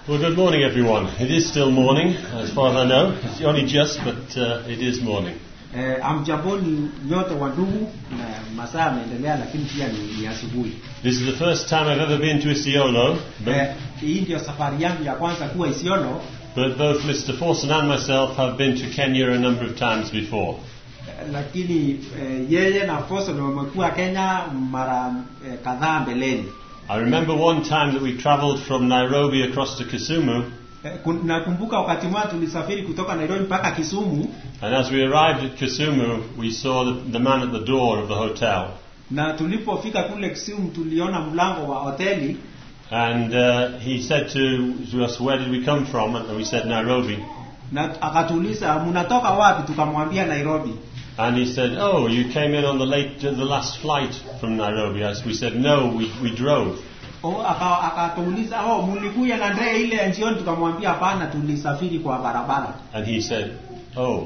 Well, good morning, everyone. It is still morning, as far as I know. It's only just, but uh, it is morning. Eh, amjamboni nyote wa ndugu na masaa yameendelea lakini pia ni, ni asubuhi This is the first time I've ever been to Isiolo, but, eh, hii ndio safari yangu ya kwanza kuwa Isiolo but both Mr. Forson and myself have been to Kenya a number of times before. eh, lakini eh, yeye na Foso ndio wamekuwa Kenya mara eh, kadhaa mbeleni I remember one time that we travelled from Nairobi across to Kisumu, eh, kun- nakumbuka wakati mmoja tulisafiri kutoka Nairobi mpaka Kisumu and as we arrived at Kisumu, we saw the, the man at the door of the hotel. na tulipofika kule Kisumu tuliona mlango wa hoteli And uh, he said to, to us, Where did we come from? And we said, Nairobi. na akatuuliza mnatoka wapi tukamwambia Nairobi And he said, "Oh, you came in on the late, the last flight from Nairobi." As we said, "No, we, we drove." O, aka- akatuuliza oh, mlikuja na ndege ile ya njioni? Tukamwambia hapana, tulisafiri kwa barabara. And he said, "Oh."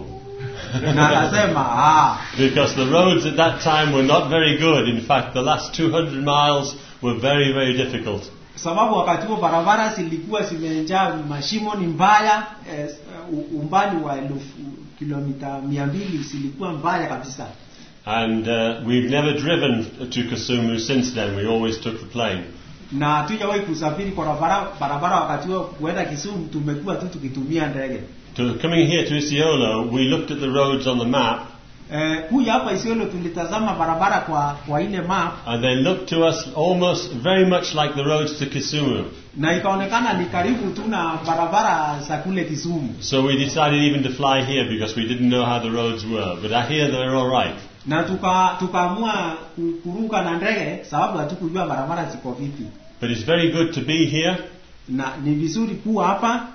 Na akasema ah, because the roads at that time were not very good. In fact, the last 200 miles were very, very difficult. sababu wakati huo barabara zilikuwa zimejaa mashimo, ni mbaya eh, u- umbali wa elfu kilomita mia mbili zilikuwa mbaya kabisa. And uh, we've never driven to Kisumu since then. We always took the plane. Na hatujawahi kusafiri kwa barabara, barabara wakati huo kuenda Kisumu, tumekuwa tu tukitumia ndege. To, coming here to Isiolo, we looked at the roads on the map, Eh, kuja hapa Isiolo tulitazama barabara kwa kwa ile map and they looked to us almost very much like the roads to Kisumu. na ikaonekana ni karibu tu na barabara za kule Kisumu. So we decided even to fly here because we didn't know how the roads were. But I hear they're all right. na tuka tukaamua ku- kuruka na ndege sababu hatukujua barabara ziko vipi, But it's very good to be here. na ni vizuri kuwa hapa.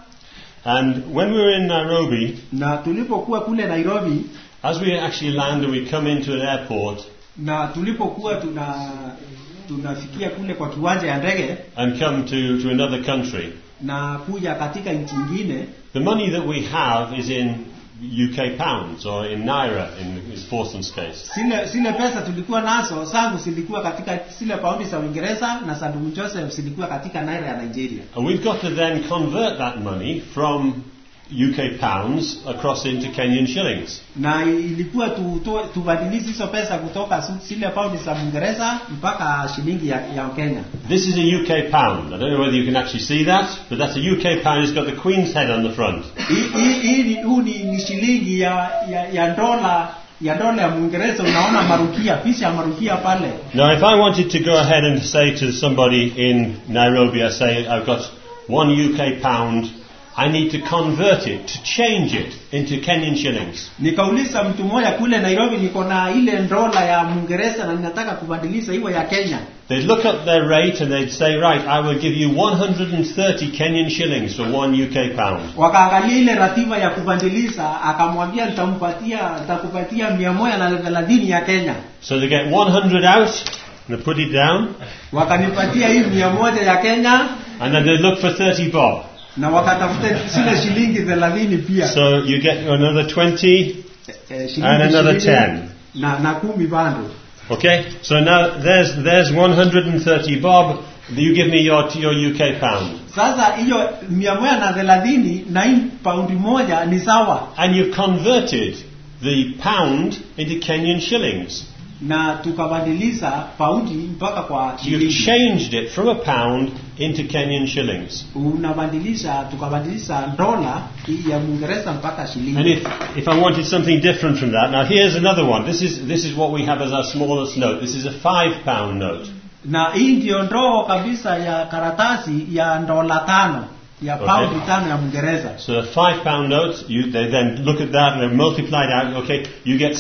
And when we were in Nairobi, Na tulipokuwa kule Nairobi as we actually land and we come into an airport na tulipokuwa tuna tunafikia kule kwa kiwanja ya ndege and come to, to another country, na kuja katika nchi nyingine, the money that we have is in UK pounds or in naira in Forson's case. zile zile pesa tulikuwa nazo zangu zilikuwa katika zile paundi za Uingereza na za ndugu Joseph zilikuwa katika naira ya Nigeria. And we've got to then convert that money from UK pounds across into Kenyan shillings. na ilikuwa tutoe tubadilishe hizo pesa kutoka su- zile paundi za Uingereza mpaka shilingi ya, ya Kenya. This is a UK pound. I don't know whether you can actually see that, but that's a UK pound. It's got the Queen's head on the front. Hii- hii hii ni- huu ni, ni shilingi ya, ya, ya dola ya dola ya Mwingereza. Unaona marukia, picha ya marukia pale. Now, if I wanted to go ahead and say to somebody in Nairobi, I say, I've got one UK pound, I need to convert it, to change it into Kenyan shillings. Nikauliza mtu mmoja kule Nairobi, niko na ile dola ya Mwingereza na ninataka kubadilisha iwe ya Kenya. They'd look up their rate and they'd say, right, I will give you 130 Kenyan shillings for one UK pound. Wakaangalia ile ratiba ya kubadilisha, akamwambia nitampatia nitakupatia mia moja na thelathini ya Kenya. So they get 100 out, and they put it down, Wakanipatia hii mia moja ya Kenya and then they look for 30 bob. na wakatafuta zile shilingi thelathini pia So you get another 20, Eh, shilingi And another ishirini 10. na, na kumi bando. Okay, so now there's there's 130 bob. You give me your your UK pound, Sasa hiyo mia moja na thelathini na hii paundi moja ni sawa, and you've converted the pound into Kenyan shillings. na tukabadilisha paundi mpaka kwa You've shilingi. changed it from a pound into Kenyan shillings. Unabadilisha, tukabadilisha dola hii ya Mwingereza mpaka And shilingi. if if I wanted something different from that, now here's another one. This is this is what we have as our smallest note. This is a five pound note. Na hii ndio ndoo kabisa ya karatasi ya dola tano ya Okay. paundi tano ya Mwingereza. So a five pound note, you, they then look at that and they multiply it out. Okay, you get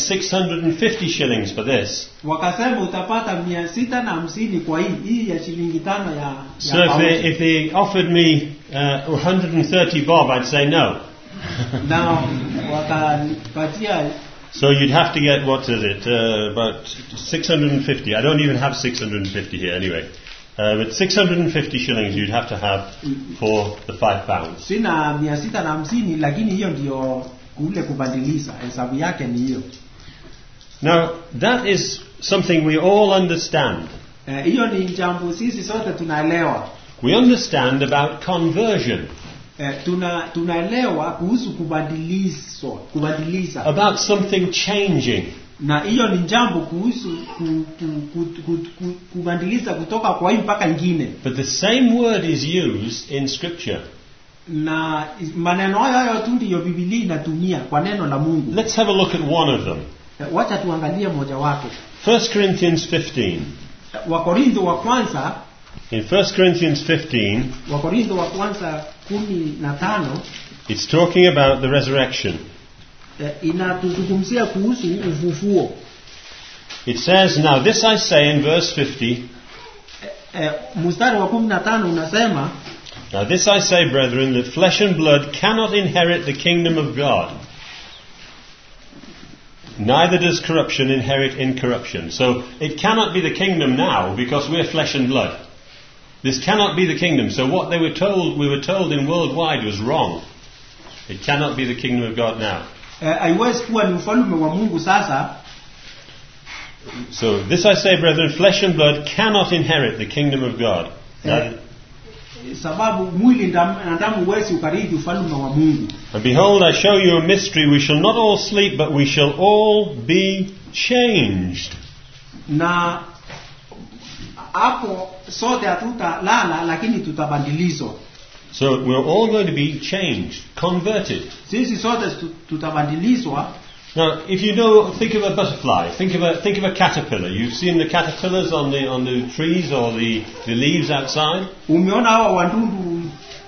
650 shillings for this. Wakasema utapata mia sita na hamsini kwa hii hii ya shilingi tano ya, So ya if paundi. they, if they offered me uh, 130 bob, I'd say no. na wakanipatia So you'd have to get, what is it, uh, about 650. I don't even have 650 here anyway. Uh, but 650 shillings you'd have to have for the five pounds. sina mia sita na hamsini lakini hiyo ndio kule kubadilisha hesabu yake ni hiyo Now, that is something we all understand. Eh, hiyo ni jambo sisi sote tunaelewa we understand about conversion, eh, tuna tunaelewa kuhusu kubadilizwa kubadiliza about something changing. na hiyo ni jambo kuhusu ku, ku, ku, ku, ku, kubadiliza kutoka kwa hii mpaka ingine But the same word is used in Scripture. na maneno hayo hayo tu ndiyo bibilia inatumia kwa neno la mungu Let's have a look at one of them. Eh, wacha tuangalie mojawapo 1 Corinthians 15. wakorintho wa kwanza In 1 Corinthians 15, wakorintho wa kwanza kumi na tano it's talking about the resurrection. eh, inatuzungumzia kuhusu ufufuo It says, Now this I say in verse 50, eh, mstari wa kumi na tano unasema Now this I say, brethren, that flesh and blood cannot inherit the kingdom of God. Neither does corruption inherit incorruption. So it cannot be the kingdom now because we're flesh and blood. This cannot be the kingdom. So what they were told, we were told in worldwide was wrong. It cannot be the kingdom of God now. eh, haiwezi kuwa ni ufalume wa mungu sasa So this I say, brethren, flesh and blood cannot inherit the kingdom of God. eh, sababu mwili ndam- na damu huwezi ukarithi ufalume wa mungu And behold, I show you a mystery. We shall not all sleep, but we shall all be changed. na hapo sote hatutalala lakini tutabadilizwa So we're all going to be changed, converted. sisi sote tu- tutabadilizwa Now, if you know, think of a butterfly. Think of a think of a caterpillar. You've seen the caterpillars on the on the trees or the, the leaves outside. umeona hawa wandundu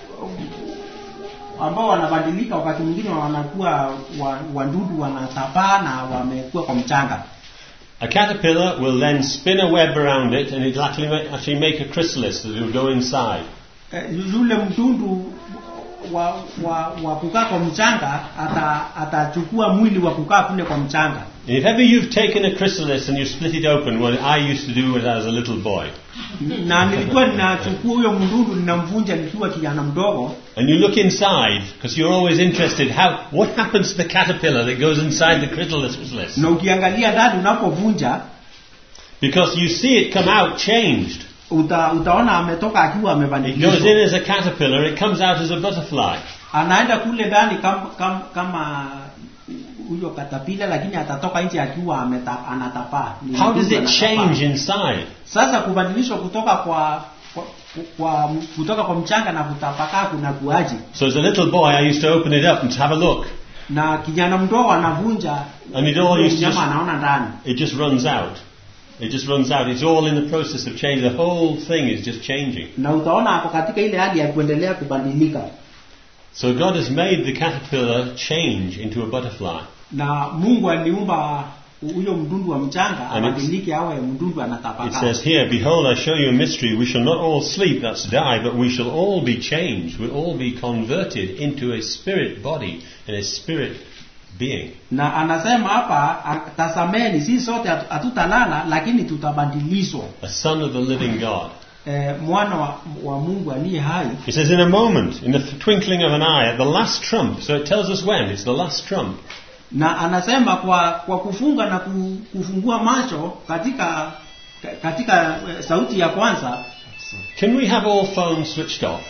ambao wanabadilika wakati mwingine wanakuwa wa- wandudu wanatapaa na wamekuwa kwa mchanga A caterpillar will then spin a web around it, and it'll actually make, actually make a chrysalis that will go inside. Eh, yule mtundu wa, wa, wa kukaa kwa mchanga ata- atachukua mwili wa kukaa kule kwa mchanga And if ever you've taken a chrysalis and you split it open, what I used to do when I was a little boy, na nilikuwa ninachukua huyo mdundu ninamvunja nikiwa kijana mdogo and you look inside because you're always interested, how what happens to the caterpillar that goes inside the chrysalis? na ukiangalia ndani unapovunja Because you see it come out changed. uta, utaona ametoka akiwa It goes in amebadilishwa as a caterpillar, it comes out as a butterfly. anaenda kule ndani kama, kama, kama huyo katapila lakini atatoka nje akiwa ameta, anatapaa Ni How does mdudu it anatapaa. change inside? sasa kubadilishwa kutoka kwa, kwa, kwa kutoka kwa mchanga na kutapakaa kuna kuaji So as a little boy, I used to open it up and have a look, na kijana mdogo anavunja and it all used to nyama just, anaona ndani it just runs out. It just runs out. It's all in the process of change. The whole thing is just changing. na utaona ako katika ile hali ya kuendelea kubadilika So God has made the caterpillar change into a butterfly. na mungu aliumba huyo mdundu wa mchanga And it's- abadilike awe mdundu It anatapakaa says here, Behold, I show you a mystery. We shall not all sleep, that's die, but we shall all be changed. We'll all be converted into a spirit body and a spirit being. na anasema hapa a- tazameni si sote hatu- hatutalala lakini tutabadilishwa A son of the living God. e, mwana wa, wa mungu aliye hai He says, in a moment, in the twinkling of an eye, at the last trump. So it tells us when. It's the last trump. na anasema kwa kwa kufunga na ku- kufungua macho katika ka- katika eh, sauti ya kwanza Can we have all phones switched off?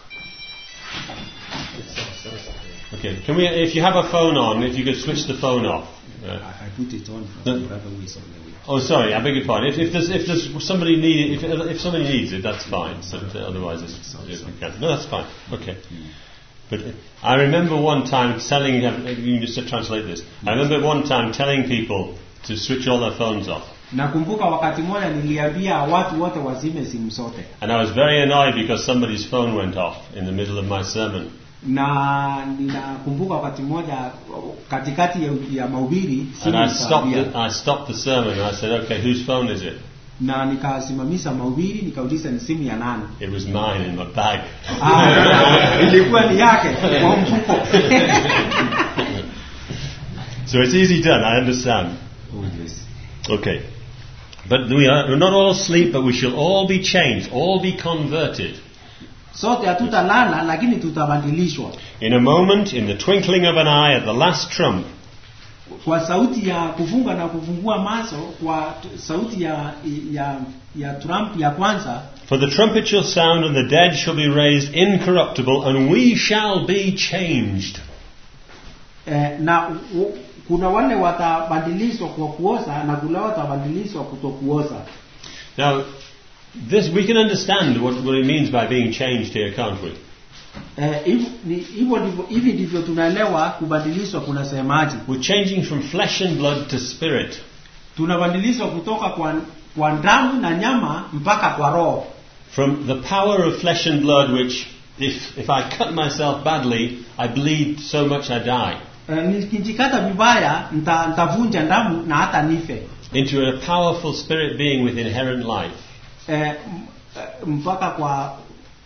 Okay. Can we? If you have a phone on, if you could switch the phone off. Uh, I put it on No. brother who is on the way. oh, sorry. I beg your pardon. If, if there's if there's somebody need if if somebody needs it, that's fine. But uh, otherwise, it's, it's we can. No, that's fine. Okay. But uh, I remember one time telling you just to translate this. I remember one time telling people to switch all their phones off. nakumbuka wakati mmoja niliambia watu wote wazime simu zote And I was very annoyed because somebody's phone went off in the middle of my sermon. na ninakumbuka wakati mmoja katikati ya, ya mahubiri simu And I stopped, ikalia. the, I stopped the sermon and I said, okay, whose phone is it? na nikasimamisha mahubiri nikauliza ni simu ya nani It was mine in my bag. Ah, ilikuwa ni yake kwa mfuko so it's easy done, I understand. Okay. But we are we're not all asleep, but we shall all be changed, all be converted. sote hatutalala lakini tutabadilishwa In a moment, in the twinkling of an eye, at the last trump. kwa sauti ya kufunga na kufungua macho kwa t- sauti ya ya ya Trump ya kwanza For the trumpet shall sound, and the dead shall be raised incorruptible, and we shall be changed. eh, na u, kuna wale watabadilishwa kwa kuoza na kuna watabadilishwa kutokuoza Now, this we can understand what, what it means by being changed here, can't we? Eh, hiv- ni- hivyo ndivyo hivi ndivyo tunaelewa kubadilishwa kunasemaje We're changing from flesh and blood to spirit. tunabadilishwa kutoka kwa, kwa damu na nyama mpaka kwa roho From the power of flesh and blood, which, if, if I cut myself badly, I bleed so much I die, eh, nikijikata vibaya nita- nitavunja damu na hata nife into a powerful spirit being with inherent life. eh, m- eh, mpaka kwa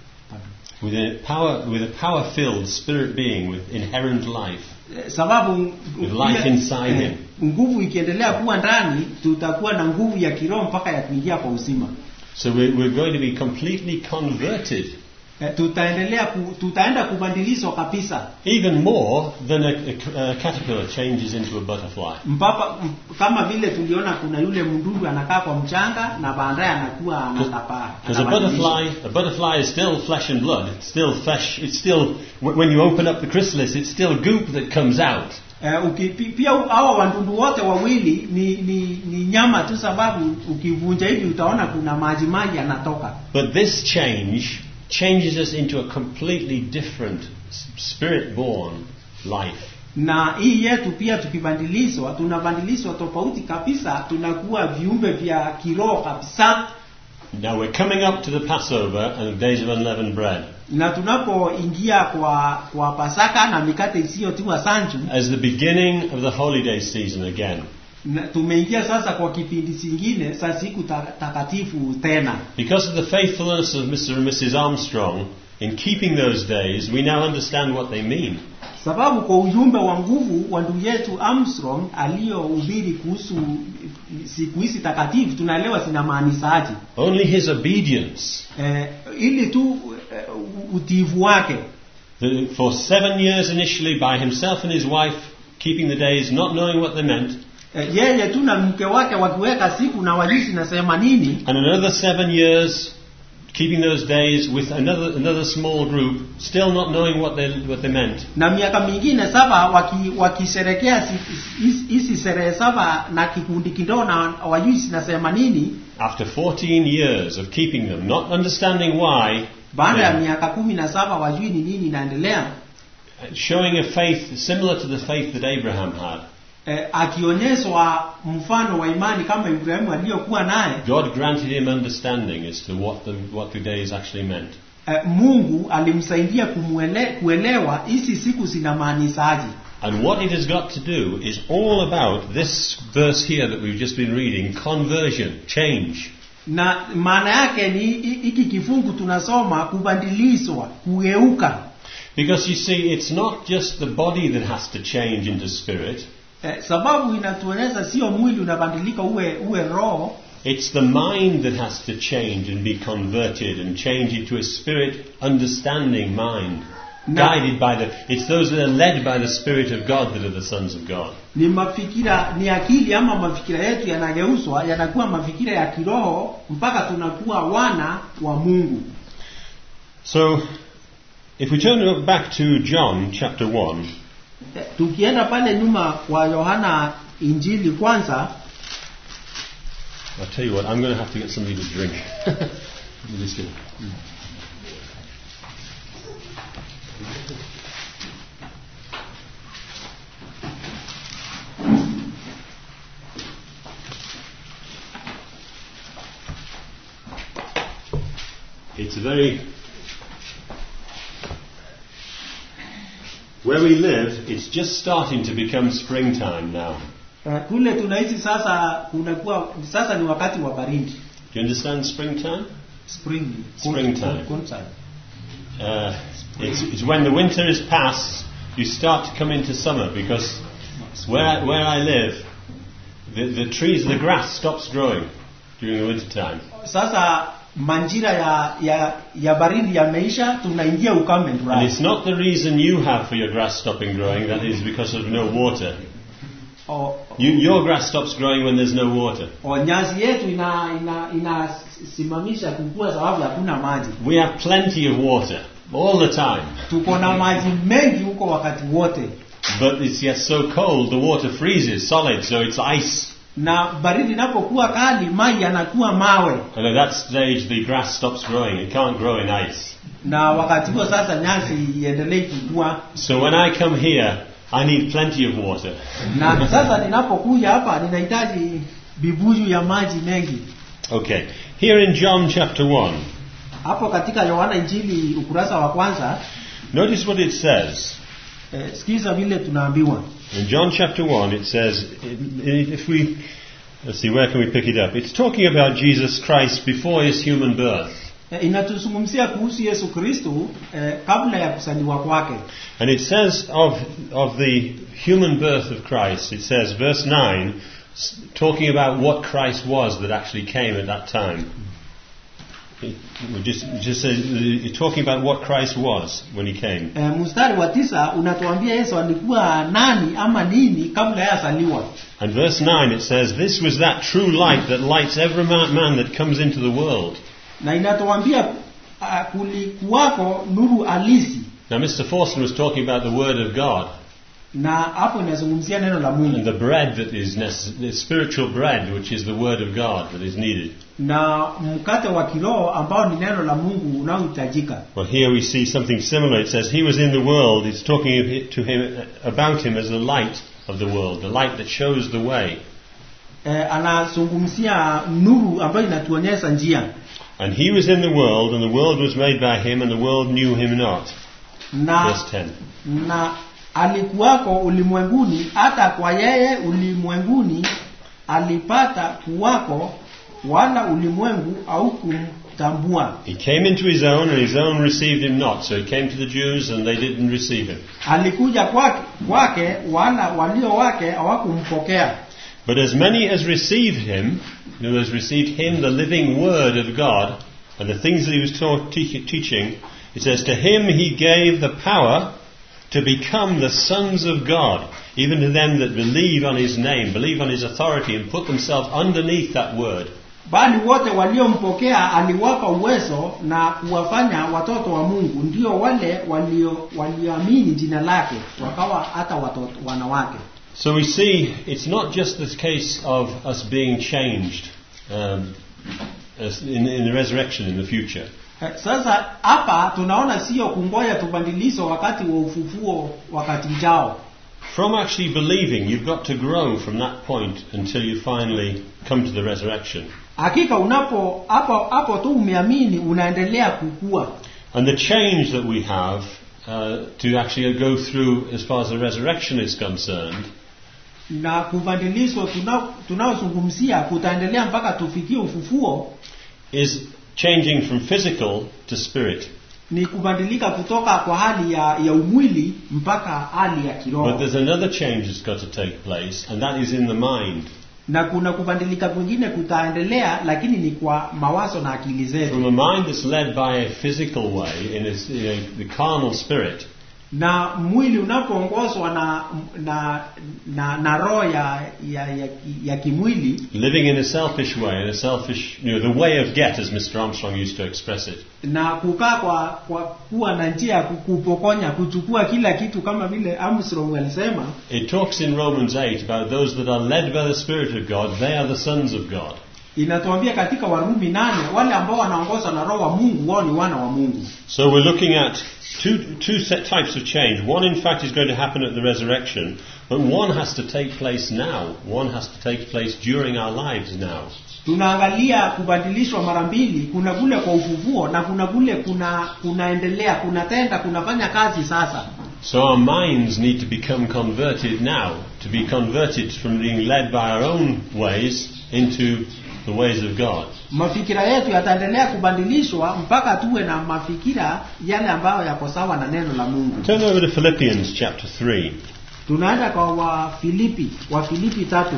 With a power, with a power-filled spirit being with inherent life. eh, sababu With life inside him. nguvu ikiendelea kuwa ndani tutakuwa na nguvu ya kiroho mpaka ya kuingia kwa uzima So we're, we're going to be completely converted, eh, tutaendelea ku, tutaenda kubadilishwa kabisa even more than a, a, a caterpillar changes into a butterfly. mpaka m- kama vile tuliona kuna yule mdudu anakaa kwa mchanga na baadaye anakuwa anatapaa Because a anabadilisha. butterfly, a butterfly is still flesh and blood. It's still flesh. It's still wh- when you open up the chrysalis, it's still goop that comes out. Eh, uki, pi- pia u- hawa wadudu wote wawili ni, ni, ni nyama tu sababu ukivunja hivi utaona kuna maji maji yanatoka But this change changes us into a completely different s- spirit-born life. na hii yetu pia tukibadilishwa tunabadilishwa tofauti kabisa tunakuwa viumbe vya kiroho kabisa Now we're coming up to the Passover and the days of unleavened bread. na tunapoingia kwa kwa pasaka na mikate isiyotiwa sanju as the beginning of the holiday season again. na tumeingia sasa kwa kipindi kingine sa siku ta- takatifu tena Because of the faithfulness of Mr. and Mrs. Armstrong in keeping those days, we now understand what they mean. sababu kwa ujumbe wa nguvu wa ndugu yetu Armstrong aliyohubiri kuhusu siku hizi takatifu tunaelewa zinamaanishaje Only his obedience. eh, ili tu eh, utiivu wake The- For seven years initially, by himself and his wife, keeping the days, not knowing what they meant, eh, yeye tu na mke wake wakiweka siku na wajui zinasema nini and another seven years keeping those days with another, another small group, still not knowing what they, what they meant. na miaka mingine saba waki- wakisherekea si- hizi hizi sherehe saba na kikundi kidogo na wajui zinasema nini After 14 years of keeping them, not understanding why, baada ya they- miaka kumi na saba wajui ni nini inaendelea showing a faith similar to the faith that Abraham had. eh, akionyeshwa mfano wa imani kama Ibrahimu aliyokuwa naye God granted him understanding as to what the, what the days actually meant. eh, Mungu alimsaidia kumuele, kuelewa hizi siku zinamaanishaje And what it has got to do is all about this verse here that we've just been reading conversion, change. na maana yake ni hi- hiki kifungu tunasoma kubadilishwa kugeuka Because you see, it's not just the body that has to change into spirit, eh, sababu inatuonyesha sio mwili unabadilika uwe uwe roho it's the mind that has to change and be converted and change into a spirit understanding mind. No. Guided by the, it's those that are led by the Spirit of God that are the sons of God. ni mafikira ni akili ama mafikira yetu yanageuzwa yanakuwa mafikira ya kiroho mpaka tunakuwa wana wa Mungu So, if we turn back to John chapter 1, Eh, tukienda pale nyuma kwa Yohana injili kwanza I'll tell you what, I'm going to have to get something to drink. Let me just get- It's a very. Where we live, it's just starting to become springtime now. eh, kule tunaishi sasa kunakuwa sasa ni wakati wa baridi Do you understand springtime? spring Springtime. cool- cool time. Uh, it's, it's when the winter is past, you start to come into summer because where I, where I live, the, the trees, the grass stops growing during the winter time. sasa manjira ya ya, ya baridi yameisha tunaingia ukame And it's not the reason you have for your grass stopping growing, that is because of no water. o, You, your grass stops growing when there's no water. o nyasi yetu ina ina inasimamisha kukua sababu hakuna maji We have plenty of water all the time. tuko na maji mengi huko wakati wote But it's yet so cold, the water freezes solid, so it's ice. na baridi inapokuwa kali maji yanakuwa mawe And at that stage, the grass stops growing. It can't grow in ice. na wakati huo sasa nyasi iendelee kukua So when I come here, I need plenty of water. na sasa ninapokuja hapa ninahitaji bibuyu ya maji mengi Okay. Here in John chapter 1, hapo katika yohana injili ukurasa wa kwanza notice what it says. eh, sikiza vile tunaambiwa In John chapter 1, it says, if we, let's see, where can we pick it up? It's talking about Jesus Christ before his human birth. eh, inatuzungumzia kuhusu yesu kristu eh, kabla ya kuzaliwa kwake And it says of, of the human birth of Christ, it says, verse 9, s- talking about what Christ was that actually came at that time. It, it just, it just says, it's talking about what Christ was when he came. eh, mstari wa tisa unatuambia yesu alikuwa nani ama nini kabla ya azaliwa And verse 9 it says, This was that true light that lights every ma- man that comes into the world. na inatuambia uh, kulikuwako nuru halisi Now, Mr. Forster was talking about the Word of God na hapo inazungumzia neno la and mungu the bread that is necessary, the spiritual bread, which is the Word of God that is needed. na mkate wa kiroho ambao ni neno la mungu unaohitajika Well, here we see something similar. It says, He was in the world. It's talking of it- to him, about him as the light of the world, the light that shows the way. eh, anazungumzia nuru ambayo inatuonyesha njia And he was in the world, and the world was made by him, and the world knew him not. na Verse 10. na alikuwako ulimwenguni hata kwa yeye ulimwenguni alipata kuwako wala ulimwengu au kumtambua He came into his own, and his own received him not. So he came to the Jews, and they didn't receive him. alikuja kwake, kwake wala walio wake hawakumpokea But as many as received him, who has received him, the living word of God, and the things that he was taught, te- teaching, it says, To him he gave the power to become the sons of God, even to them that believe on his name, believe on his authority, and put themselves underneath that word. bali wote waliompokea aliwapa uwezo na kuwafanya watoto wa mungu ndio wale walio walioamini jina lake wakawa hata watoto wanawake So we see it's not just the case of us being changed um, as in, in the resurrection in the future. Eh, sasa hapa tunaona sio kungoja tubadilisho wakati wa ufufuo wakati ujao From actually believing, you've got to grow from that point until you finally come to the resurrection. hakika unapo hapo hapo tu umeamini unaendelea kukua And the change that we have uh, to actually go through as far as the resurrection is concerned na kubadilishwa tuna- tunaozungumzia kutaendelea mpaka tufikie ufufuo is changing from physical to spirit. ni kubadilika kutoka kwa hali ya, ya umwili mpaka hali ya But kiroho there's another change that's got to take place, and that is in the mind. na kuna kubadilika kwingine kutaendelea lakini ni kwa mawazo na akili zetu From a mind that's led by a physical way, in its, you know, the carnal spirit, na mwili unapoongozwa na na na, na roho ya, ya, ya, ki- ya kimwili living in a selfish way, in a selfish, you know, the way of get, as Mr. Armstrong used to express it. na kukaa kwa kwa kuwa na njia ya kupokonya kuchukua kila kitu kama vile Armstrong alisema It talks in Romans 8 about those that are led by the Spirit of God, they are the sons of God. inatuambia katika Warumi nane wale ambao wanaongozwa na roho wa Mungu wao ni wana wa Mungu So we're looking at two, two set types of change. One, in fact, is going to happen at the resurrection, but one has to take place now. One has to take place during our lives now. tunaangalia kubadilishwa mara mbili kuna kule kwa ufufuo na kuna kule kuna kunaendelea kunatenda kunafanya kazi sasa So our minds need to become converted now, to be converted from being led by our own ways into the ways of God. mafikira yetu yataendelea kubadilishwa mpaka tuwe na mafikira yale ambayo yako sawa na neno la Mungu Turn over to Philippians chapter 3. tunaenda kwa wafilipi wafilipi tatu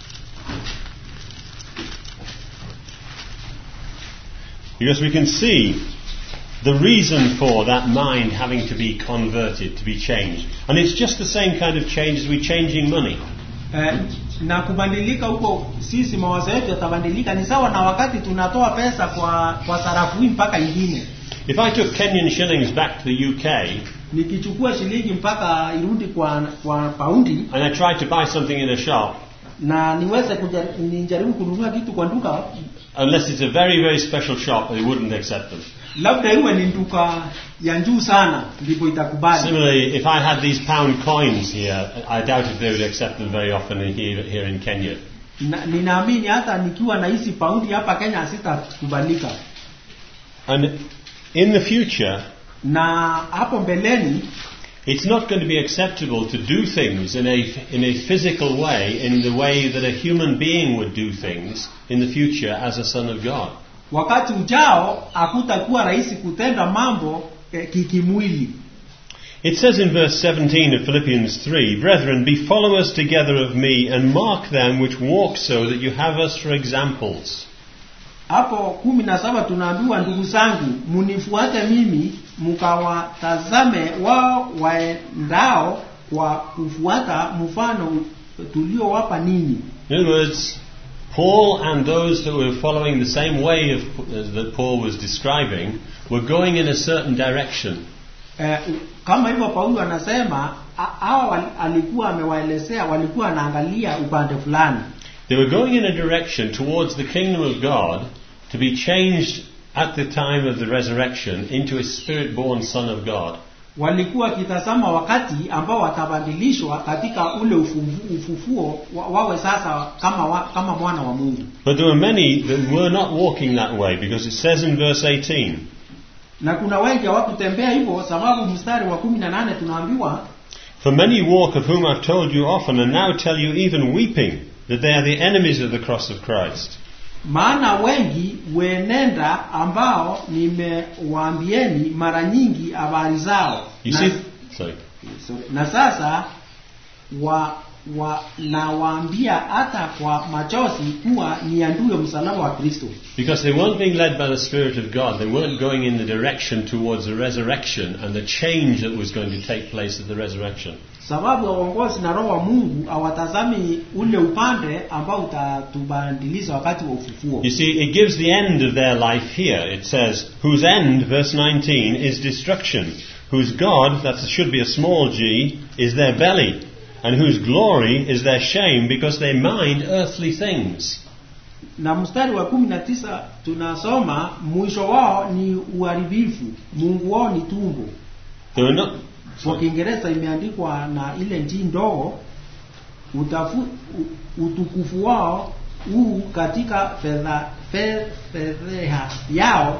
Because we can see the reason for that mind having to be converted, to be changed. And it's just the same kind of change as we changing money. eh, na kubadilika huko sisi mawazo yetu yatabadilika ni sawa na wakati tunatoa pesa kwa kwa sarafu hii mpaka ingine If I took Kenyan shillings back to the UK nikichukua shilingi mpaka irudi kwa kwa paundi and I tried to buy something in a shop, na niweze kuja, nijaribu kununua kitu kwa duka unless it's a very, very special shop, they wouldn't accept them. labda iwe ni duka ya juu sana ndipo itakubali Similarly, if I had these pound coins here, I doubt if they would accept them very often in here, here in Kenya. na, ninaamini hata nikiwa na hizi paundi hapa Kenya hasitakubalika And in the future, na hapo mbeleni it's not going to be acceptable to do things in a, in a physical way, in the way that a human being would do things in the future as a son of God. wakati ujao hakutakuwa rahisi kutenda mambo eh, kikimwili It says in verse 17 of Philippians 3 Brethren, be followers together of me, and mark them which walk so that you have us for examples. hapo kumi na saba tunaambiwa ndugu zangu munifuate mimi mkawatazame wao waendao kwa kufuata mfano tuliowapa ninyi In other words, Paul and those that were following the same way of, uh, that Paul was describing were going in a certain direction. eh, kama hivyo paulo anasema a- hawa wal- alikuwa amewaelezea walikuwa wanaangalia upande fulani They were going in a direction towards the kingdom of God to be changed at the time of the resurrection into a spirit born Son of God. walikuwa wakitazama wakati ambao watabadilishwa katika ule ufufu, ufufuo wa, wawe sasa kama, wa, kama mwana wa mungu But there were many that were not walking that way because it says in verse 18 na kuna wengi hawakutembea hivyo sababu mstari wa kumi na nane tunaambiwa For many walk of whom I've told you often and now tell you even weeping that they are the enemies of the cross of Christ. maana wengi wenenda ambao nimewaambieni mara nyingi habari zao You na, see, sorry. sorry, na sasa wa, wa, nawaambia hata kwa machozi kuwa ni adui msalaba wa kristo Because they weren't being led by the Spirit of God, they weren't going in the direction towards the resurrection and the change that was going to take place at the resurrection. sababu ya uongozi na roho wa mungu awatazami ule upande ambao utatubadilisha wakati wa ufufuo You see, it gives the end of their life here. It says, whose end, verse 19, is destruction, whose God, that should be a small g, is their belly, and whose glory is their shame because they mind earthly things. na mstari wa kumi na tisa tunasoma mwisho wao ni uharibifu mungu wao ni tumbo They were not. kwa kiingereza imeandikwa na ile njii ndogo utafu, u- utukufu wao huu katika fedha fe- fedheha yao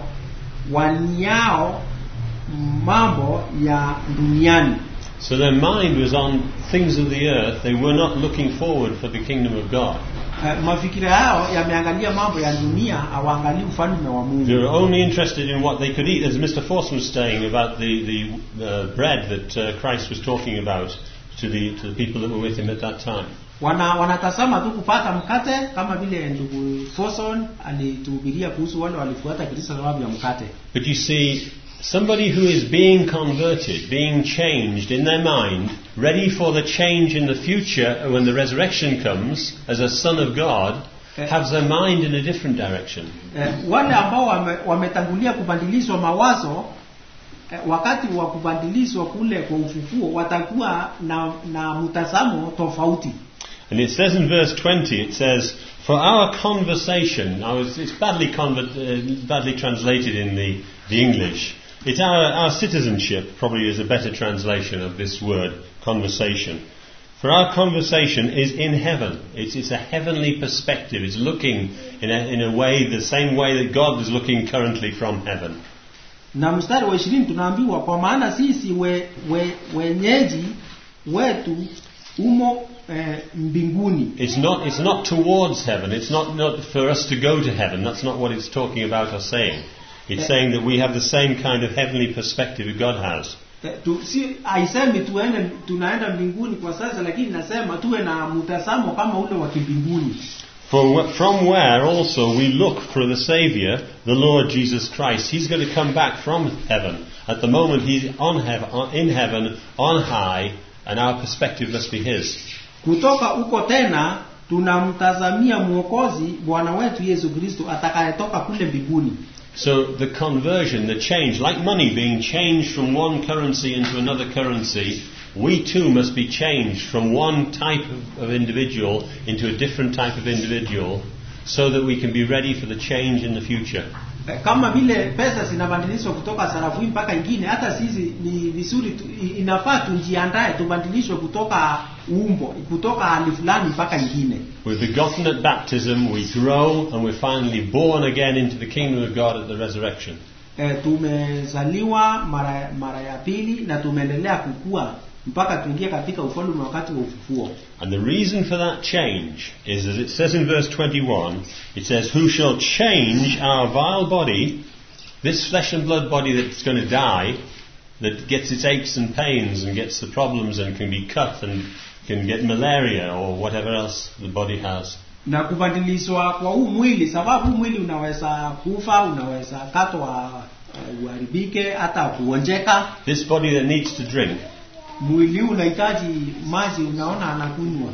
waniao mambo ya duniani So their mind was on things of the earth. They were not looking forward for the kingdom of God. Eh, mafikira yao yameangalia mambo ya dunia hawaangalii ufalme wa They mungu were only interested in what they could eat, as Mr. Forson was saying about the, the uh, bread that uh, Christ was talking about to the, to the people that were with him at that time. wana wanatazama tu kupata mkate kama vile ndugu Foson alituhubiria kuhusu wale walifuata Kristo sababu ya mkate But you see, somebody who is being converted, being changed in their mind, ready for the change in the future when the resurrection comes as a son of God, Eh. has their mind in a different direction. eh, wale ambao wame, wametangulia kubadilishwa mawazo eh, wakati wa kubadilishwa kule kwa ufufuo watakuwa na, na mtazamo tofauti And it says in verse 20, it says, For our conversation, now it's, it's badly, conver- uh, badly translated in the, the English. It's our, our citizenship, probably is a better translation of this word, conversation. For our conversation is in heaven. It's, it's a heavenly perspective. It's looking in a, in a way, the same way that God is looking currently from heaven. na mstari wa ishirini tunaambiwa kwa maana sisi we, we, wenyeji wetu umo eh, mbinguni It's not, it's not towards heaven. It's not, not for us to go to heaven. That's not what it's talking about or saying. It's Yeah. saying that we have the same kind of heavenly perspective that God has. Eh, tu, si haisemi tuende tunaenda mbinguni kwa sasa lakini nasema tuwe na mtazamo kama ule wa kimbinguni For wh- from where also we look for the Saviour, the Lord Jesus Christ. He's going to come back from heaven. At the moment, He's on heaven, on, in heaven, on high, and our perspective must be His. kutoka huko tena tunamtazamia mwokozi bwana wetu yesu kristo atakayetoka kule mbinguni So the conversion, the change, like money being changed from one currency into another currency, we too must be changed from one type of, of individual into a different type of individual so that we can be ready for the change in the future. Eh, kama vile pesa zinabadilishwa kutoka sarafu hii mpaka ingine hata sisi ni vizuri tu, i- inafaa tujiandae tubadilishwe kutoka umbo kutoka hali fulani mpaka ingine We're begotten at baptism, we grow, and we're finally born again into the kingdom of God at the resurrection. e, tumezaliwa mara mara ya pili na tumeendelea kukua mpaka tuingie katika ufalme wakati wa ufufuo And the reason for that change is, as it says in verse 21, it says, Who shall change our vile body, this flesh and blood body that's going to die, that gets its aches and pains and gets the problems and can be cut and can get malaria or whatever else the body has. na kubadilishwa kwa huu mwili sababu huu mwili unaweza kufa unaweza katwa uh, uharibike hata kuonjeka This body that needs to drink, mwili huu unahitaji maji unaona anakunywa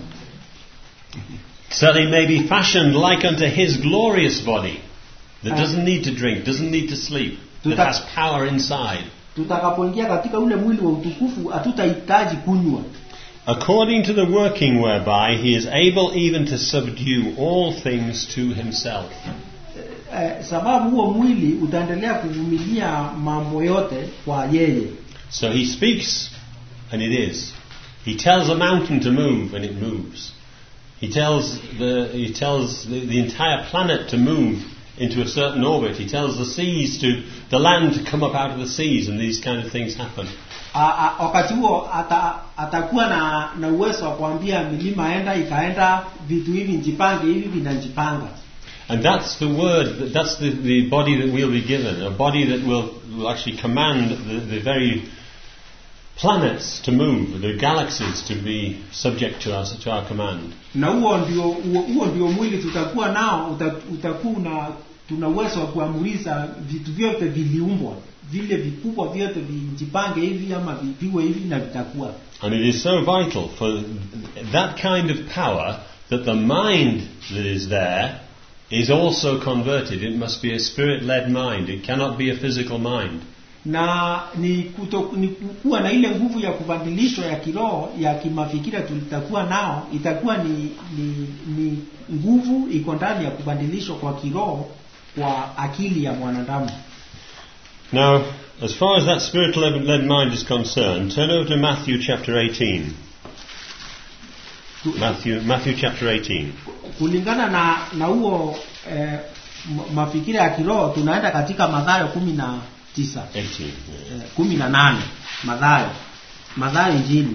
so they may be fashioned like unto his glorious body, that Ah. doesn't need to drink, doesn't need to sleep, that Tuta- has power inside. tutakapoingia katika ule mwili wa utukufu hatutahitaji kunywa according to the working whereby he is able even to subdue all things to himself. eh, sababu huo mwili utaendelea kuvumilia mambo yote kwa yeye So he speaks, and it is. He tells a mountain to move, and it moves. He tells the he tells the, the entire planet to move into a certain orbit. He tells the seas to the land to come up out of the seas, and these kind of things happen. A- a- wakati huo ata, atakuwa na, na uwezo wa kuambia milima enda ikaenda vitu hivi njipange hivi vinajipanga And that's the word, that- that's the, the body that we'll be given, a body that will, will actually command the, the very planets to move, the galaxies to be subject to us, to our command. na huo ndio huo, huo ndio mwili tutakuwa nao uta, utakuwa na tuna uwezo wa kuamurisha vitu vyote viliumbwa vile vikubwa vyote vijipange hivi ama vipiwe hivi na vitakuwa And it is so vital for that kind of power that the mind that is there is also converted. It must be a spirit led mind, it cannot be a physical mind. na ni, kuto, ni kuwa na ile nguvu ya kubadilishwa ya kiroho ya kimafikira tulitakuwa nao itakuwa ni, ni, ni nguvu iko ndani ya kubadilishwa kwa kiroho kwa akili ya mwanadamu Now, as far as that spirit led mind is concerned, turn over to Matthew chapter 18. Tu- Matthew, Matthew chapter 18. kulingana na na huo eh, m- mafikira ya kiroho tunaenda katika madhayo kumi na tisa 18. yeah. eh, kumi na nane madhayo madhayo injili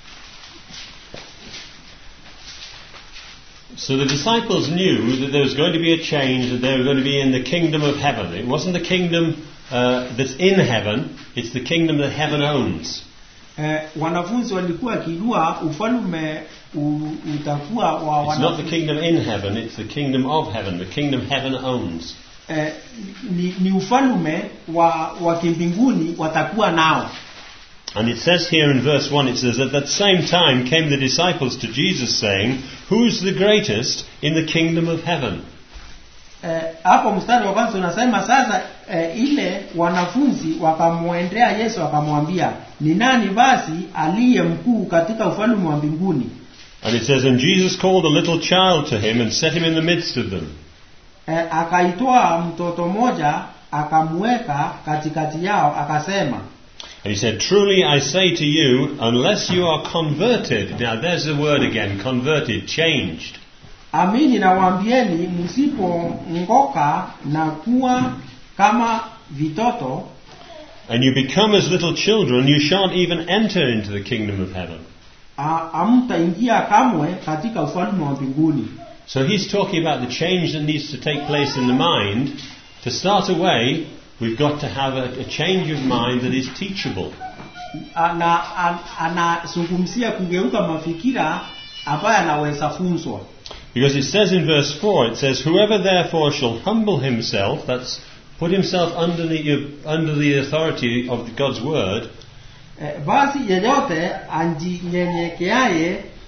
So the disciples knew that there was going to be a change, that they were going to be in the kingdom of heaven. It wasn't the kingdom uh, that's in heaven, it's the kingdom that heaven owns. eh, wanafunzi walikuwa wakijua ufalme u- utakuwa wa It's not the wanafunzi kingdom in heaven, it's the kingdom of heaven, the kingdom heaven owns. eh, ni, ni ufalme wa wa kimbinguni watakuwa nao And it says here in verse 1, it says, At that same time came the disciples to Jesus, saying, Who's the greatest in the kingdom of heaven? Eh, hapo mstari wa kwanza unasema sasa eh, ile wanafunzi wakamwendea Yesu wakamwambia ni nani basi aliye mkuu katika ufalme wa mbinguni And it says, And Jesus called a little child to him and set him in the midst of them. eh, akaitoa mtoto mmoja akamweka katikati yao akasema And he said, Truly I say to you, unless you are converted, now there's the word again, converted, changed. amini nawaambieni msipongoka na kuwa kama vitoto And you become as little children, you shan't even enter into the kingdom of heaven. a- hamtaingia kamwe katika ufalme wa mbinguni So he's talking about the change that needs to take place in the mind. To start away, we've got to have a, a change of mind that is teachable. ana an- anazungumzia kugeuka mafikira ambayo anaweza funzwa Because it says in verse 4, it says, Whoever therefore shall humble himself, that's put himself under the, under the authority of God's word, e, basi yeyote anjinyenyekeaye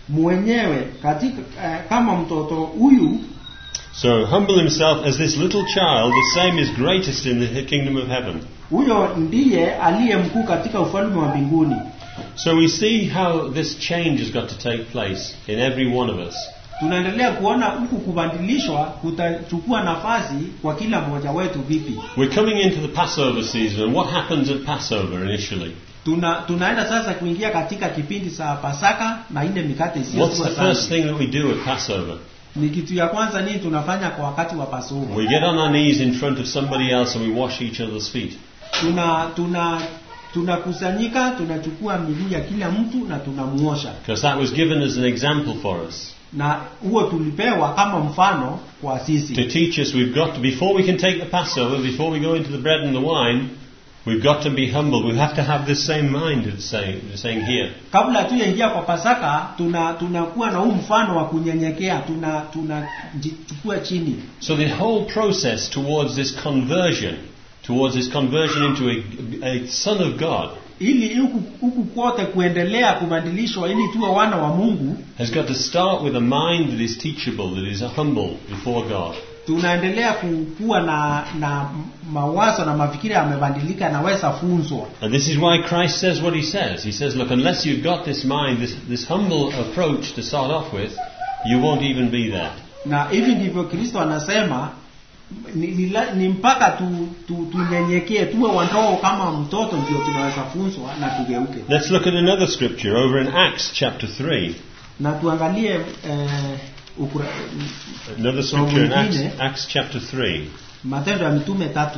mwenyewe katika eh, kama mtoto huyu So humble himself as this little child, the same is greatest in the kingdom of heaven. huyo ndiye aliye mkuu katika ufalme wa mbinguni So we see how this change has got to take place in every one of us. tunaendelea kuona huku kubadilishwa kutachukua nafasi kwa kila mmoja wetu vipi We're coming into the Passover season, and what happens at Passover initially? Tuna, tunaenda sasa kuingia katika kipindi cha Pasaka na ile mikate What's isiyokuwa the first safi. thing that we do at Passover? Ni kitu ya kwanza nini tunafanya kwa wakati wa Pasaka? We get on our knees in front of somebody else and we wash each other's feet. Tuna tuna tunakusanyika, tunachukua miguu ya kila mtu na tunamuosha, Because that was given as an example for us. na huo tulipewa kama mfano kwa To sisi. teach us we've got to, before we can take the Passover, before we go into the bread and the wine, we've got to be humble. We have to have this same mind of saying, saying here. Kabla hatujaingia kwa Pasaka, tuna tunakuwa na huu mfano wa kunyenyekea, tuna tunachukua chini So the whole process towards this conversion, towards this conversion into a, a son of God, ili huku huku kote kuendelea kubadilishwa ili tuwe wana wa Mungu. has got to start with a mind that is teachable, that is humble before God. tunaendelea kuwa na na mawazo na mafikira yamebadilika, yanaweza funzwa. And this is why Christ says what he says. He says, look, unless you've got this mind, this, this humble approach to start off with, you won't even be there. Na hivi ndivyo Kristo anasema ni, ni, la- ni mpaka tu, tu, tunyenyekee tuwe wandogo kama mtoto, ndio tunaweza funzwa na tugeuke. Let's look at another scripture over in Acts chapter 3. Na tuangalie eh, ukura, Another So scripture in Acts, mwingine- Acts chapter 3. Matendo ya Mitume tatu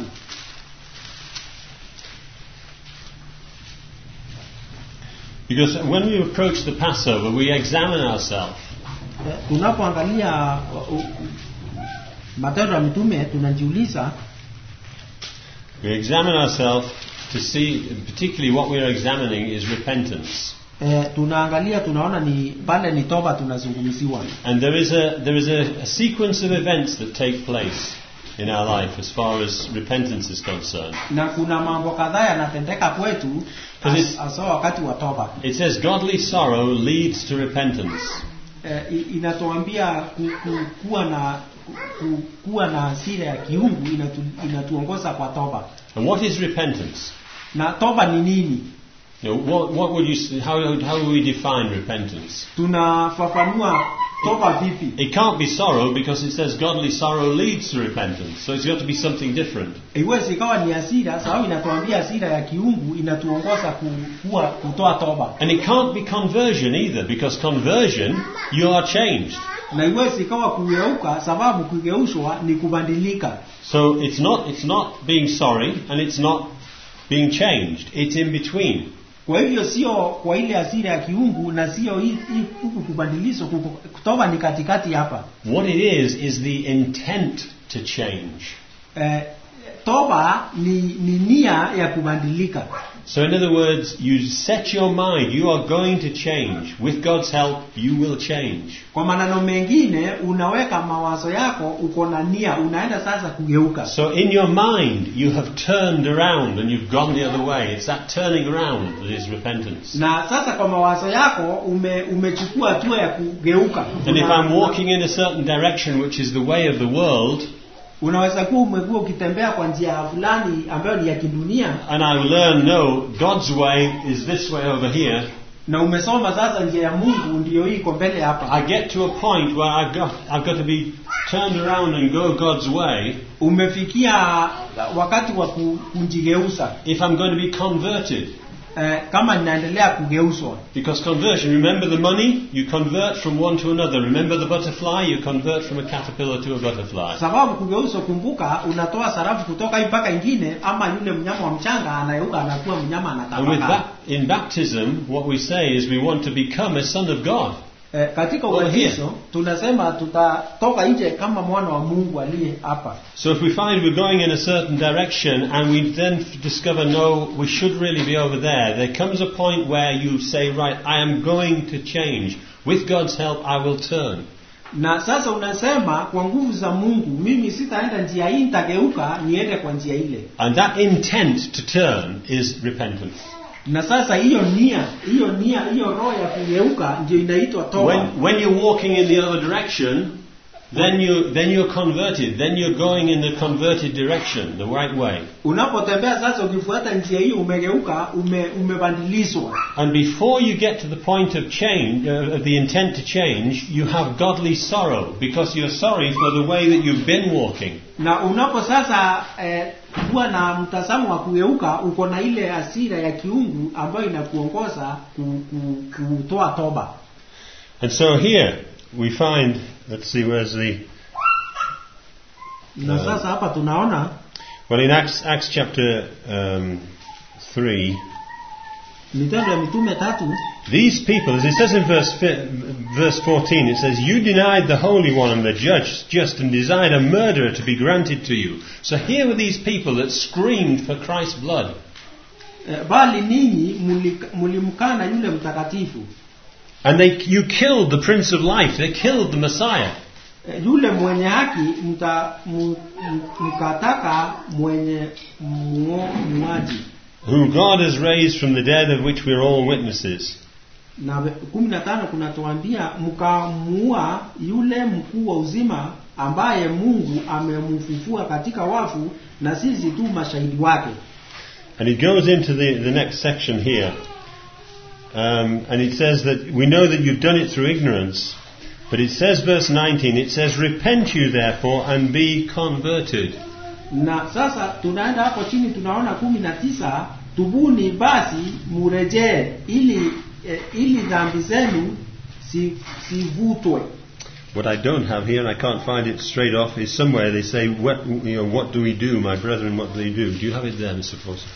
Because when we approach the Passover, we examine ourselves. Eh, tunapoangalia uh, uh, Matendo ya Mitume tunajiuliza We examine ourselves to see, particularly what we are examining is repentance. eh, tunaangalia tunaona ni pale ni toba tunazungumziwa And there is a there is a, a sequence of events that take place in our life as far as repentance is concerned. na kuna mambo kadhaa yanatendeka kwetu Because it's- hasa wakati wa toba It says godly sorrow leads to repentance. eh, i- inatuambia ku, ku, kuwa na ku, kuwa na hasira ya kiungu inatu, inatuongoza kwa toba And what is repentance? na toba ni nini You know, what, what would you s- how how would we define repentance? tunafafanua toba vipi It can't be sorrow because it says godly sorrow leads to repentance. So it's got to be something different. iwezi ikawa ni hasira sababu inatuambia hasira ya kiungu inatuongoza ku, kuwa kutoa toba And it can't be conversion either because conversion you are changed. na iwezi ikawa kugeuka sababu kugeushwa ni kubadilika So it's not it's not being sorry and it's not being changed. It's in between. kwa hivyo sio kwa ile hasira ya kiungu na sio hii- hii huku kubadilishwa kuku- kutoba ni katikati hapa What it is is the intent to change. eh, toba ni, ni nia ya kubadilika So in other words, you set your mind, you are going to change. With God's help, you will change. kwa maneno mengine unaweka mawazo yako uko na nia unaenda sasa kugeuka So in your mind, you have turned around and you've gone the other way. It's that turning around that is repentance. na sasa kwa mawazo yako ume, umechukua hatua ya kugeuka And if Una- I'm walking in a certain direction, which is the way of the world, unaweza kuwa umekuwa ukitembea kwa njia fulani ambayo ni ya kidunia and I learn, no, God's way is this way over here, na umesoma sasa njia ya mungu ndiyo hii iko mbele hapa I get to a point where I've got, I've got to be turned around and go God's way umefikia wakati wa ku- kujigeuza if I'm going to be converted. eh, kama ninaendelea kugeuzwa Because conversion, remember the money? You convert from one to another. Remember the butterfly? You convert from a caterpillar to a butterfly. sababu kugeuzwa kumbuka unatoa sarafu kutoka hii mpaka ingine ama yule mnyama wa mchanga anayeuka anakuwa mnyama And with anatapaka ba- in baptism, what we say is we want to become a son of God. eh, katika Over here. ubatizo tunasema tutatoka nje kama mwana wa mungu aliye hapa So if we find we're going in a certain direction and we then f- discover, no, we should really be over there, there comes a point where you say, right, I am going to change. With God's help, I will turn. na sasa unasema kwa nguvu za mungu mimi sitaenda njia hii nitageuka niende kwa njia ile And that intent to turn is repentance. na sasa hiyo nia hiyo nia hiyo roho ya kugeuka ndio inaitwa toba When, when you're walking in the other direction, then, you, then you're converted. Then you're going in the converted direction, the right way. unapotembea sasa ukifuata njia hiyo umegeuka ume, umebadilishwa And before you get to the point of change, uh, of the intent to change, you have godly sorrow because you're sorry for the way that you've been walking. na unapo sasa eh, kuwa na mtazamo wa kugeuka uko na ile asira ya kiungu ambayo inakuongoza ku, ku, kutoa toba And so here we find, let's see, where's the, na Uh, sasa hapa tunaona well, in Acts, Acts chapter um, 3, mitendo ya mitume tatu These people, as it says in verse, fi- verse 14, it says, You denied the Holy One and the Judge just and desired a murderer to be granted to you. So here were these people that screamed for Christ's blood. eh, bali ninyi mulika- mulimkana yule mtakatifu And they, you killed the Prince of Life. They killed the Messiah. Eh, yule mwenye haki mta, mu, mu- mkataka mwenye muo- muaji Whom God has raised from the dead, of which we are all witnesses. na ve- kumi na tano kunatuambia mkamuua yule mkuu wa uzima ambaye mungu amemfufua katika wafu na sisi tu mashahidi wake And it goes into the, the next section here. Um, and it says that we know that you've done it through ignorance. But it says, verse 19, it says, Repent you therefore and be converted. na sasa tunaenda hapo chini tunaona kumi na tisa tubuni basi murejee ili eh, ili dhambi zenu si- sivutwe What I don't have here, and I can't find it straight off, is somewhere they say, what, you know, what do we do, my brethren, what do they do? Do you have it there, Mr. Foster?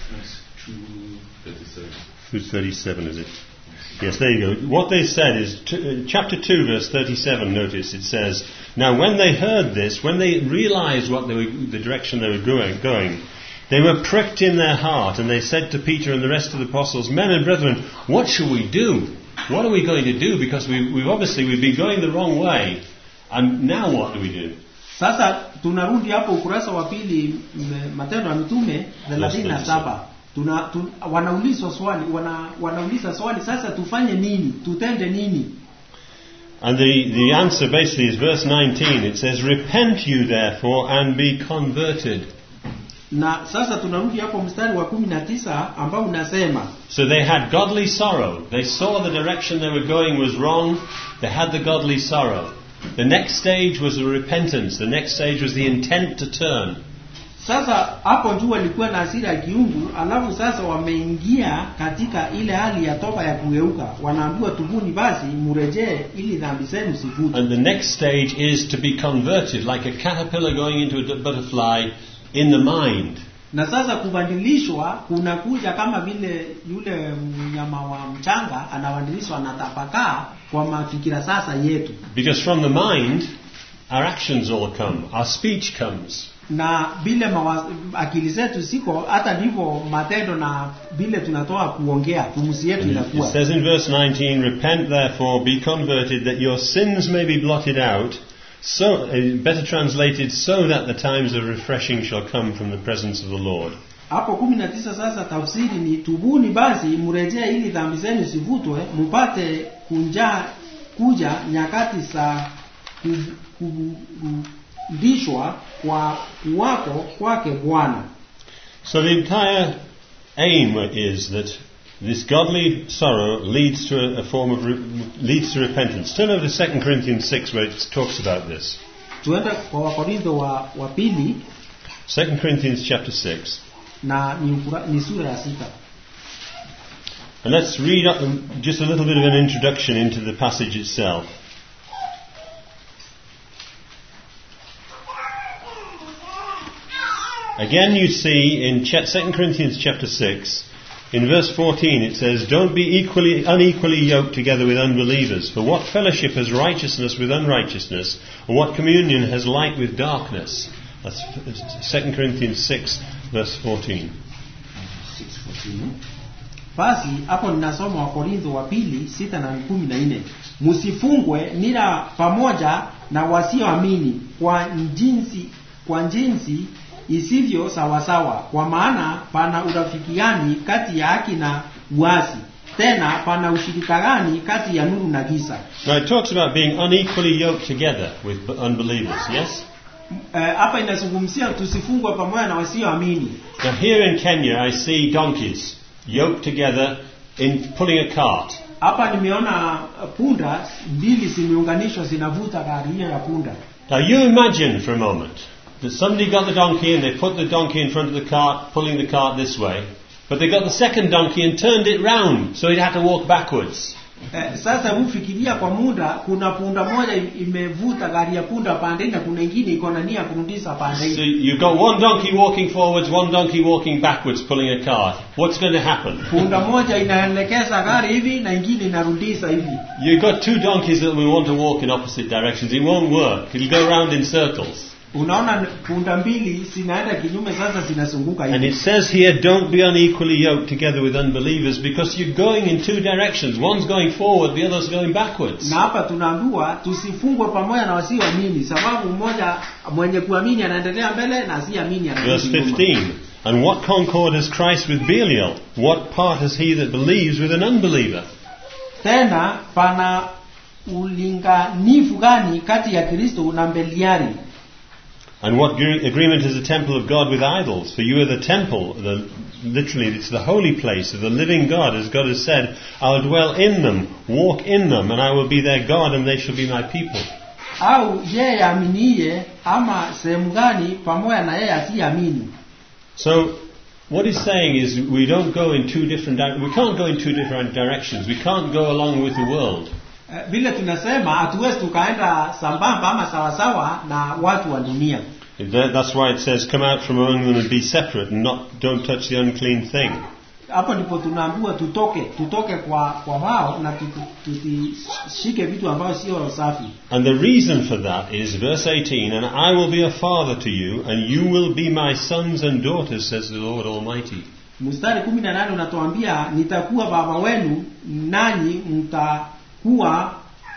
Who's 37, is it? Yes, there you go. What they said is, t- uh, chapter 2, verse 37, notice, it says, Now when they heard this, when they realized what they were, the direction they were going, going, they were pricked in their heart, and they said to Peter and the rest of the apostles, Men and brethren, what shall we do? What are we going to do? Because we, we've obviously we've been going the wrong way, and now what do we do? sasa tunarudi hapo ukurasa wa pili m- matendo ya mitume thelathini na saba tuna, tu, wanaulizwa swali wana, wanauliza swali sasa tufanye nini tutende nini And the, the answer basically is verse 19. It says, Repent you therefore and be converted. na sasa tunarudi hapo mstari wa kumi na tisa ambao unasema So they had godly sorrow. They saw the direction they were going was wrong. They had the godly sorrow. The next stage was the repentance. The next stage was the intent to turn. sasa hapo juu walikuwa na hasira ya kiungu alafu sasa wameingia katika ile hali ya toba ya kugeuka wanaambiwa tubuni basi murejee ili dhambi zenu sivutwe And the next stage is to be converted, like a caterpillar going into a d- butterfly in the mind. na sasa kubadilishwa kunakuja kama vile yule mnyama wa mchanga anabadilishwa anatapakaa kwa mafikira sasa yetu Because from the mind, our actions all come, our speech comes. na vile mawa, akili zetu siko hata ndivyo matendo na vile tunatoa kuongea pumzi yetu It inakuwa says in verse 19, Repent therefore, be converted, that your sins may be blotted out. So, uh, better translated, so that the times of refreshing shall come from the presence of the Lord. hapo kumi na tisa sasa tafsiri ni tubuni basi mrejee ili dhambi zenu zivutwe mpate kunja kuja nyakati za ku- kurudishwa kwa kuwako kwake bwana So the entire aim is that this godly sorrow leads to a, a form of re- leads to repentance. Turn over to 2 Corinthians 6 where it talks about this. tuende kwa wakorintho wa, wa pili 2 Corinthians chapter 6. na ni, ukura, ni sura ya sita And let's read up just a little bit of an introduction into the passage itself. Again, you see in cha- 2 Corinthians chapter 6, in verse 14, it says, Don't be equally, unequally yoked together with unbelievers, for what fellowship has righteousness with unrighteousness, or what communion has light with darkness? That's 2 Corinthians 6, verse 14. basi hapo ninasoma wakorintho wa pili sita na kumi na nne msifungwe nila pamoja na wasioamini kwa jinsi kwa jinsi isivyo sawasawa kwa maana pana urafikiani kati ya haki na uasi tena pana ushirika gani kati ya nuru na giza Now it talks about being unequally yoked together with b- unbelievers, yes? Eh, hapa inazungumzia tusifungwe pamoja na wasioamini Now here in Kenya I see donkeys yoked together in pulling a cart. hapa nimeona punda mbili zimeunganishwa zinavuta gari hiyo ya punda Now you imagine for a moment that somebody got the donkey and they put the donkey in front of the cart, pulling the cart this way, but they got the second donkey and turned it round so it had to walk backwards. Eh, sasa hufikiria kwa muda kuna punda moja im- imevuta gari ya punda pande hii na kuna ingine iko na nia ya kurudisha pande So hii you've got one donkey walking forwards, one donkey walking backwards, pulling a cart. What's going to happen? punda moja inaelekeza gari hivi na ingine inarudisha hivi You've got two donkeys that will want to walk in opposite directions. It won't work. It'll go round in circles. unaona punda mbili zinaenda kinyume sasa zinazunguka And hivi it says here, don't be unequally yoked together with unbelievers because you're going in two directions. One's going forward, the other's going backwards. na hapa tunaambiwa tusifungwe pamoja na wasioamini sababu mmoja mwenye kuamini anaendelea mbele na asiamini Verse anarudi nyuma 15. And what concord has Christ with Belial? What part has he that believes with an unbeliever? tena pana ulinganifu gani kati ya kristo na mbeliari And what gre- agreement is the temple of God with idols? For you are the temple, the, literally, it's the holy place of the living God, as God has said, I'll dwell in them, walk in them, and I will be their God, and they shall be my people. au yeye aminiye ama sehemu gani pamoja na yeye asiyeamini So, what he's saying is, we don't go in two different, di- we can't go in two different directions. We can't go along with the world. Eh, vile tunasema hatuwezi tukaenda sambamba ama sawasawa na watu wa dunia That- That's why it says, come out from among them and be separate, and not, don't touch the unclean thing. hapo ndipo tunaambiwa tutoke tutoke kwa kwa wao na tuti- tusishike vitu ambavyo sio safi And the reason for that is verse 18, and I will be a father to you, and you will be my sons and daughters, says the Lord Almighty. mstari kumi na nane unatuambia nitakuwa baba wenu nanyi mtakuwa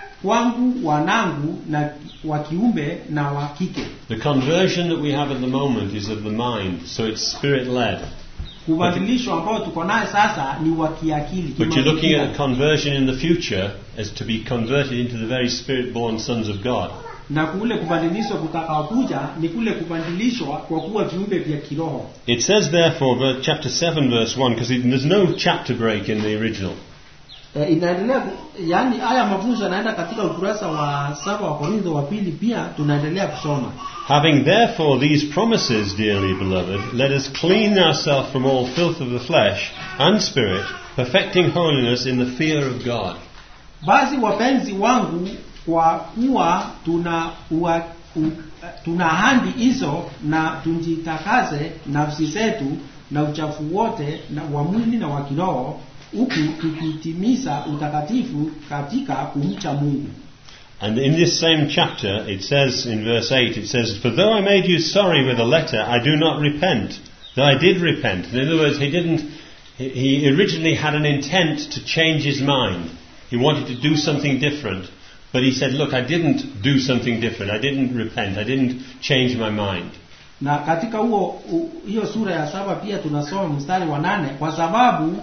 kwangu wanangu na wa kiume na wa kike The conversion that we have at the moment is of the mind, so it's spirit led. kubadilishwa ambao tuko naye sasa ni wa kiakili But you're looking at a kimafikira. conversion in the future as to be converted into the very spirit born sons of God. na kule kubadilishwa kutakaokuja ni kule kubadilishwa kwa kuwa viumbe vya kiroho It says, therefore, ver- chapter 7, verse 1, because there's no chapter break in the original. e, inaendelea ku- yaani haya mafunzo yanaenda katika ukurasa wa saba wa korintho wa pili pia tunaendelea kusoma Having therefore these promises, dearly beloved, let us clean ourselves from all filth of the flesh and spirit, perfecting holiness in the fear of God. basi wapenzi wangu kwa kuwa tuna ua, u, tuna handi hizo na tujitakaze nafsi zetu na uchafu wote na wa mwili na wa kiroho huku tukitimiza utakatifu katika kumcha mungu And in this same chapter, it says in verse 8, it says, For though I made you sorry with a letter, I do not repent. Though I did repent. In other words, he didn't, he- he originally had an intent to change his mind. He wanted to do something different. But he said, Look, I didn't do something different. I didn't repent. I didn't change my mind. na katika huo u- hiyo sura ya saba pia tunasoma mstari wa nane kwa sababu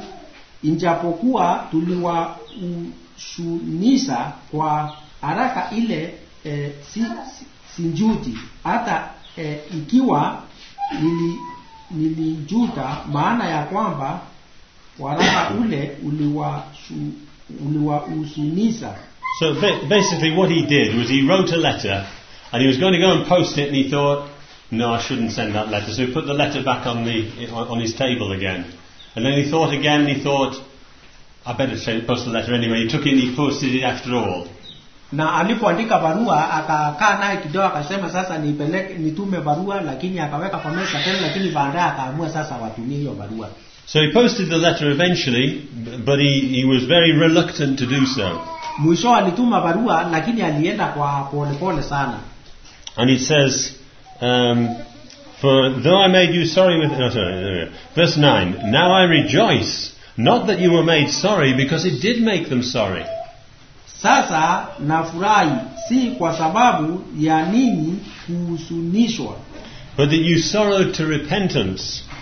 injapokuwa tuliwashunisha kwa haraka ile e, si, si, sinjuti hata e, ikiwa nili, nilijuta maana ya kwamba waraka ule uliwashu- uliwahusunisha So ba- basically, what he did was he wrote a letter, and he was going to go and post it, and he thought, "No, I shouldn't send that letter." So he put the letter back on the on his table again, and then he thought again. And he thought, "I better send, post the letter anyway." He took it and he posted it after all. na alipoandika barua akakaa naye kidogo akasema sasa nipeleke nitume barua lakini akaweka kwa meza tena lakini baadaye akaamua sasa watumie hiyo barua So he posted the letter eventually, b- but he, he was very reluctant to do so. mwisho alituma barua lakini alienda kwa polepole pole sana And it says, um, For though I made you sorry with. No, sorry, no, no. Verse 9 Now I rejoice, not that you were made sorry, because it did make them sorry. sasa nafurahi si kwa sababu ya ninyi kuhusunishwa But that you sorrowed to repentance.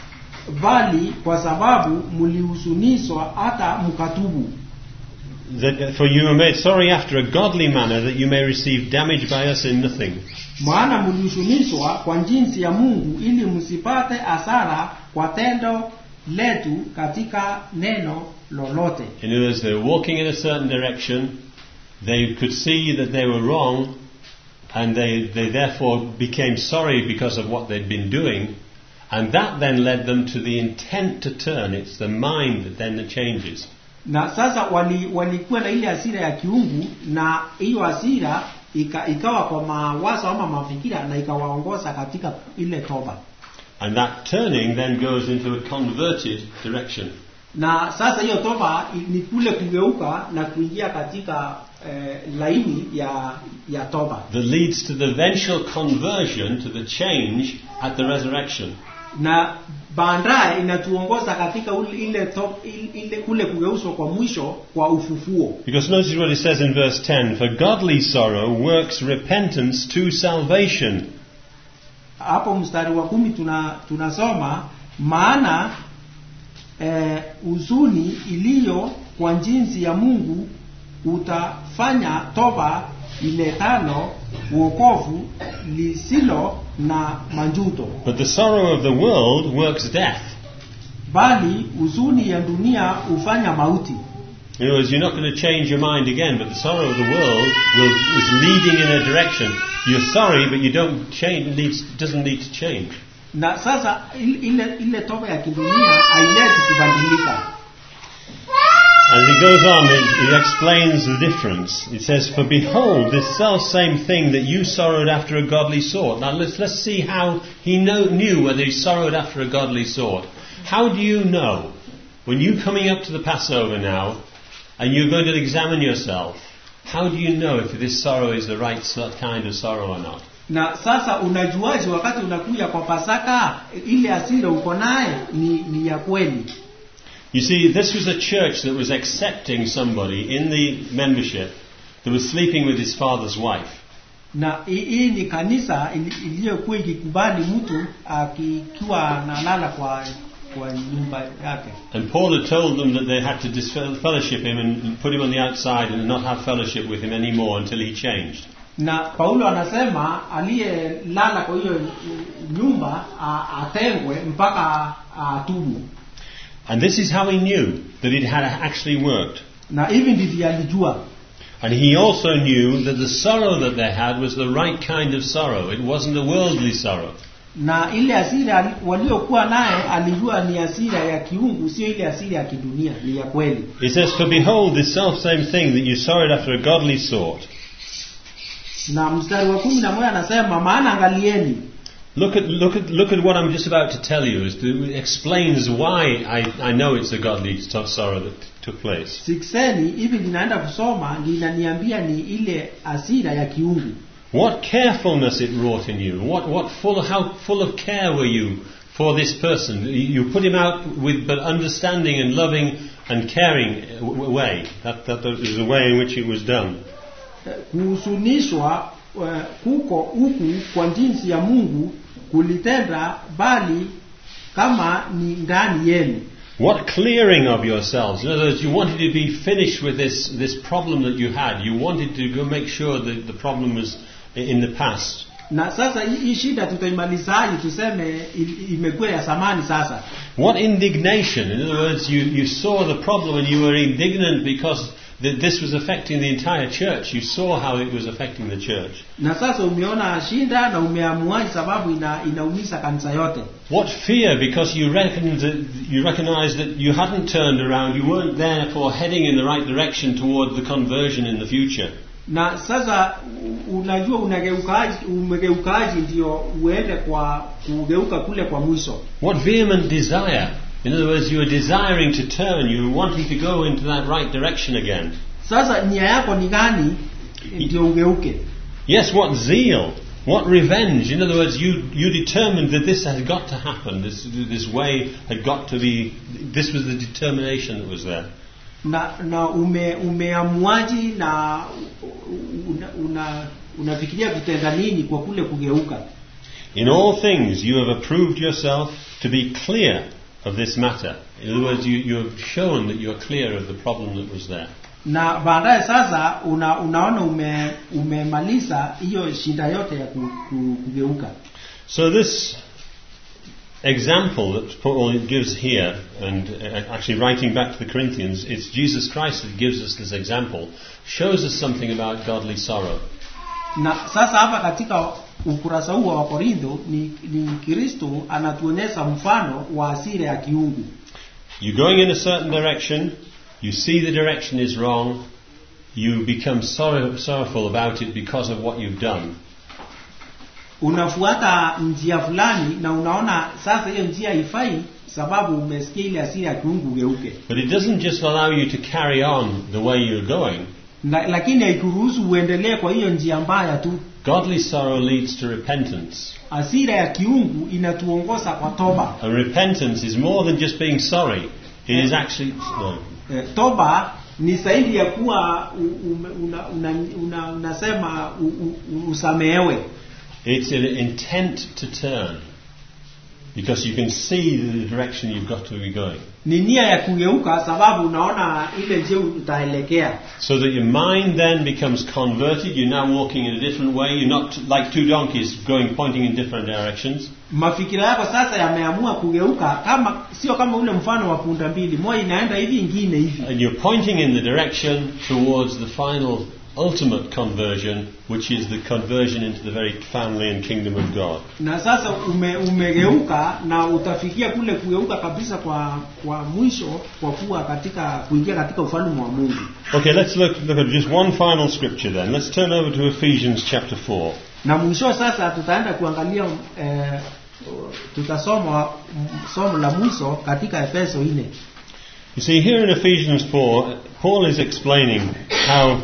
bali kwa sababu mlihuzunishwa hata mkatubu That, for you are made sorry after a godly manner, that you may receive damage by us in nothing. maana mlihuzunishwa kwa jinsi ya mungu ili msipate hasara kwa tendo letu katika neno lolote In other words, they were walking in a certain direction, they could see that they were wrong, and they, they therefore became sorry because of what they'd been doing, and that then led them to the intent to turn. It's the mind that then changes. na sasa wali, walikuwa na ile hasira ya kiungu na hiyo hasira ika, ikawa kwa mawazo ama mafikira na ikawaongoza katika ile toba And that turning then goes into a converted direction. na sasa hiyo toba i- ni kule kugeuka na kuingia katika eh, laini ya ya toba That leads to the eventual conversion, to the change at the resurrection. na baadaye inatuongoza katika ule, ile, to, ile, ile kule kugeuzwa kwa mwisho kwa ufufuo Because notice what it says in verse 10 For godly sorrow works repentance to salvation. hapo mstari wa kumi tuna tunasoma maana eh, huzuni iliyo kwa jinsi ya mungu utafanya toba iletalo uokovu lisilo na manjuto But the sorrow of the world works death. bali huzuni ya dunia hufanya mauti In other words, you're not going to change your mind again, but the sorrow of the world will, is leading in a direction. You're sorry, but you don't change, leads, doesn't lead to change. na sasa il- ile ile toba ya kidunia haileti kubadilika As he goes on, it, it explains the difference. It says, For behold, this self same thing that you sorrowed after a godly sort. Now let's, let's see how he know, knew whether he sorrowed after a godly sort. How do you know, when you're coming up to the Passover now, and you're going to examine yourself, how do you know if this sorrow is the right sort- kind of sorrow or not? na sasa unajuaje wakati unakuja kwa pasaka ile asira uko naye ni, ni ya kweli You see, this was a church that was accepting somebody in the membership that was sleeping with his father's wife. na hi- hii ni kanisa ili- iliyokuwa ikikubali mtu akikiwa analala kwa kwa nyumba yake And Paul had told them that they had to disfellowship him and put him on the outside and not have fellowship with him anymore until he changed. na paulo anasema aliyelala kwa hiyo nyumba a- atengwe mpaka atubu And this is how he knew that it had actually worked. na hivi ndivyo alijua And he also knew that the sorrow that they had was the right kind of sorrow. It wasn't a worldly sorrow. na ile asira ali- waliokuwa naye alijua ni asira ya kiungu sio ile asira ya kidunia ni ya kweli It says, For behold, this self same thing that you sorrowed after a godly sort. na mstari wa kumi na moja anasema maana angalieni Look at, look, at, look at what I'm just about to tell you. It explains why I, I know it's a godly so- sorrow that took place. sikseni hivi linaenda kusoma linaniambia ni ile asira ya kiungu What carefulness it wrought in you. What, what full, how full of care were you for this person? You you put him out with but understanding and loving and caring w- way. That, that is the way in which it was done. Eh, kuhusunishwa eh, kuko huku kwa jinsi ya mungu kulitenda bali kama ni ndani yenu What clearing of yourselves. In other words, you wanted to be finished with this, this problem that you had. You wanted to go make sure that the problem was i- in the past. na sasa hii hii shida tutaimalizaji tuseme i- imekuwa ya samani sasa What indignation. In other words, you, you saw the problem and you were indignant because th- this was affecting the entire church. You saw how it was affecting the church. na sasa umeona shida na umeamuaji sababu ina, inaumiza kanisa yote What fear because you reckoned that, you recognized that you hadn't turned around, you weren't therefore heading in the right direction toward the conversion in the future. na sasa u- unajua unageukaji umegeukaji ndio uende kwa kugeuka kule kwa mwisho What vehement desire. In other words, you were desiring to turn, you were wanting to go into that right direction again. sasa nia yako ni gani ndio ugeuke Yes, what zeal, what revenge. In other words, you, you determined that this had got to happen, this, this way had got to be, this was the determination that was there. na na ume, umeamuaji na una, una, unafikiria kutenda nini kwa kule kugeuka In all things you have approved yourself to be clear of this matter. In other words, you, you have shown that you're clear of the problem that was there. na baadaye sasa una, unaona ume, umemaliza hiyo shida yote ya ku, ku, kugeuka So this example that Paul gives here, and uh, actually writing back to the Corinthians, it's Jesus Christ that gives us this example, shows us something about godly sorrow. na sasa hapa katika ukurasa huu wa wakorintho ni, ni kristo anatuonyesha mfano wa asira ya kiungu You're going in a certain direction, you see the direction is wrong, you become sorrow, sorrowful about it because of what you've done. unafuata njia fulani na unaona sasa hiyo njia haifai sababu umesikia ile asira ya kiungu ugeuke But it doesn't just allow you to carry on the way you're going. na, lakini haikuruhusu uendelee kwa hiyo njia mbaya tu Godly sorrow leads to repentance. asira ya kiungu inatuongoza kwa toba And repentance is more than just being sorry. It is actually no. Eh, toba ni zaidi ya kuwa u- ume- una, una, una, unasema u, u, usamehewe It's an intent to turn. Because you can see the direction you've got to be going. ni nia ya kugeuka sababu unaona ile njia utaelekea So that your mind then becomes converted. You're now walking in a different way. You're not like two donkeys going pointing in different directions. mafikira yako sasa yameamua kugeuka kama sio kama ule mfano wa punda mbili moja inaenda hivi ingine hivi And you're pointing in the direction towards the final ultimate conversion, which is the conversion into the very family and kingdom of God. na sasa ume, umegeuka na utafikia kule kugeuka kabisa kwa kwa mwisho kwa kuwa katika kuingia katika ufalme wa Mungu Okay, let's look, look at just one final scripture then. Let's turn over to Ephesians chapter 4. na mwisho sasa tutaenda kuangalia eh, tutasoma mm, somo la mwisho katika Efeso 4 You see, here in Ephesians 4, Paul is explaining how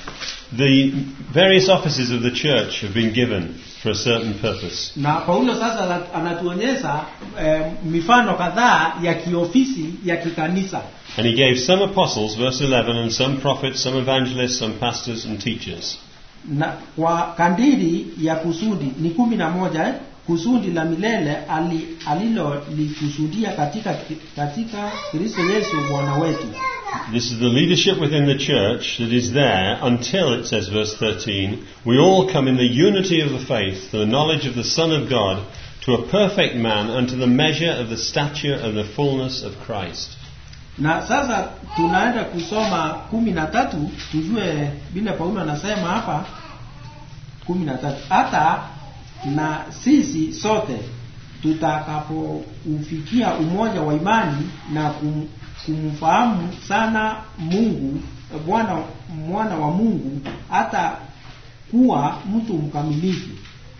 the various offices of the church have been given for a certain purpose. na Paulo sasa ana- anatuonyesha eh, mifano kadhaa ya kiofisi ya kikanisa And he gave some apostles, verse 11, and some prophets, some evangelists, some pastors and teachers. na kwa kandiri ya kusudi ni kumi na moja eh? kusudi la milele ali, alilolikusudia katika katika Kristo Yesu Bwana wetu This is the leadership within the church that is there until, it says, verse 13, we all come in the unity of the faith, to the knowledge of the Son of God, to a perfect man, unto the measure of the stature of the fullness of Christ. na sasa tunaenda kusoma kumi na tatu tujue vile Paulo anasema hapa kumi na tatu hata na sisi sote tutakapoufikia umoja wa imani na kum, kumfahamu sana Mungu Bwana mwana wa Mungu hata kuwa mtu mkamilifu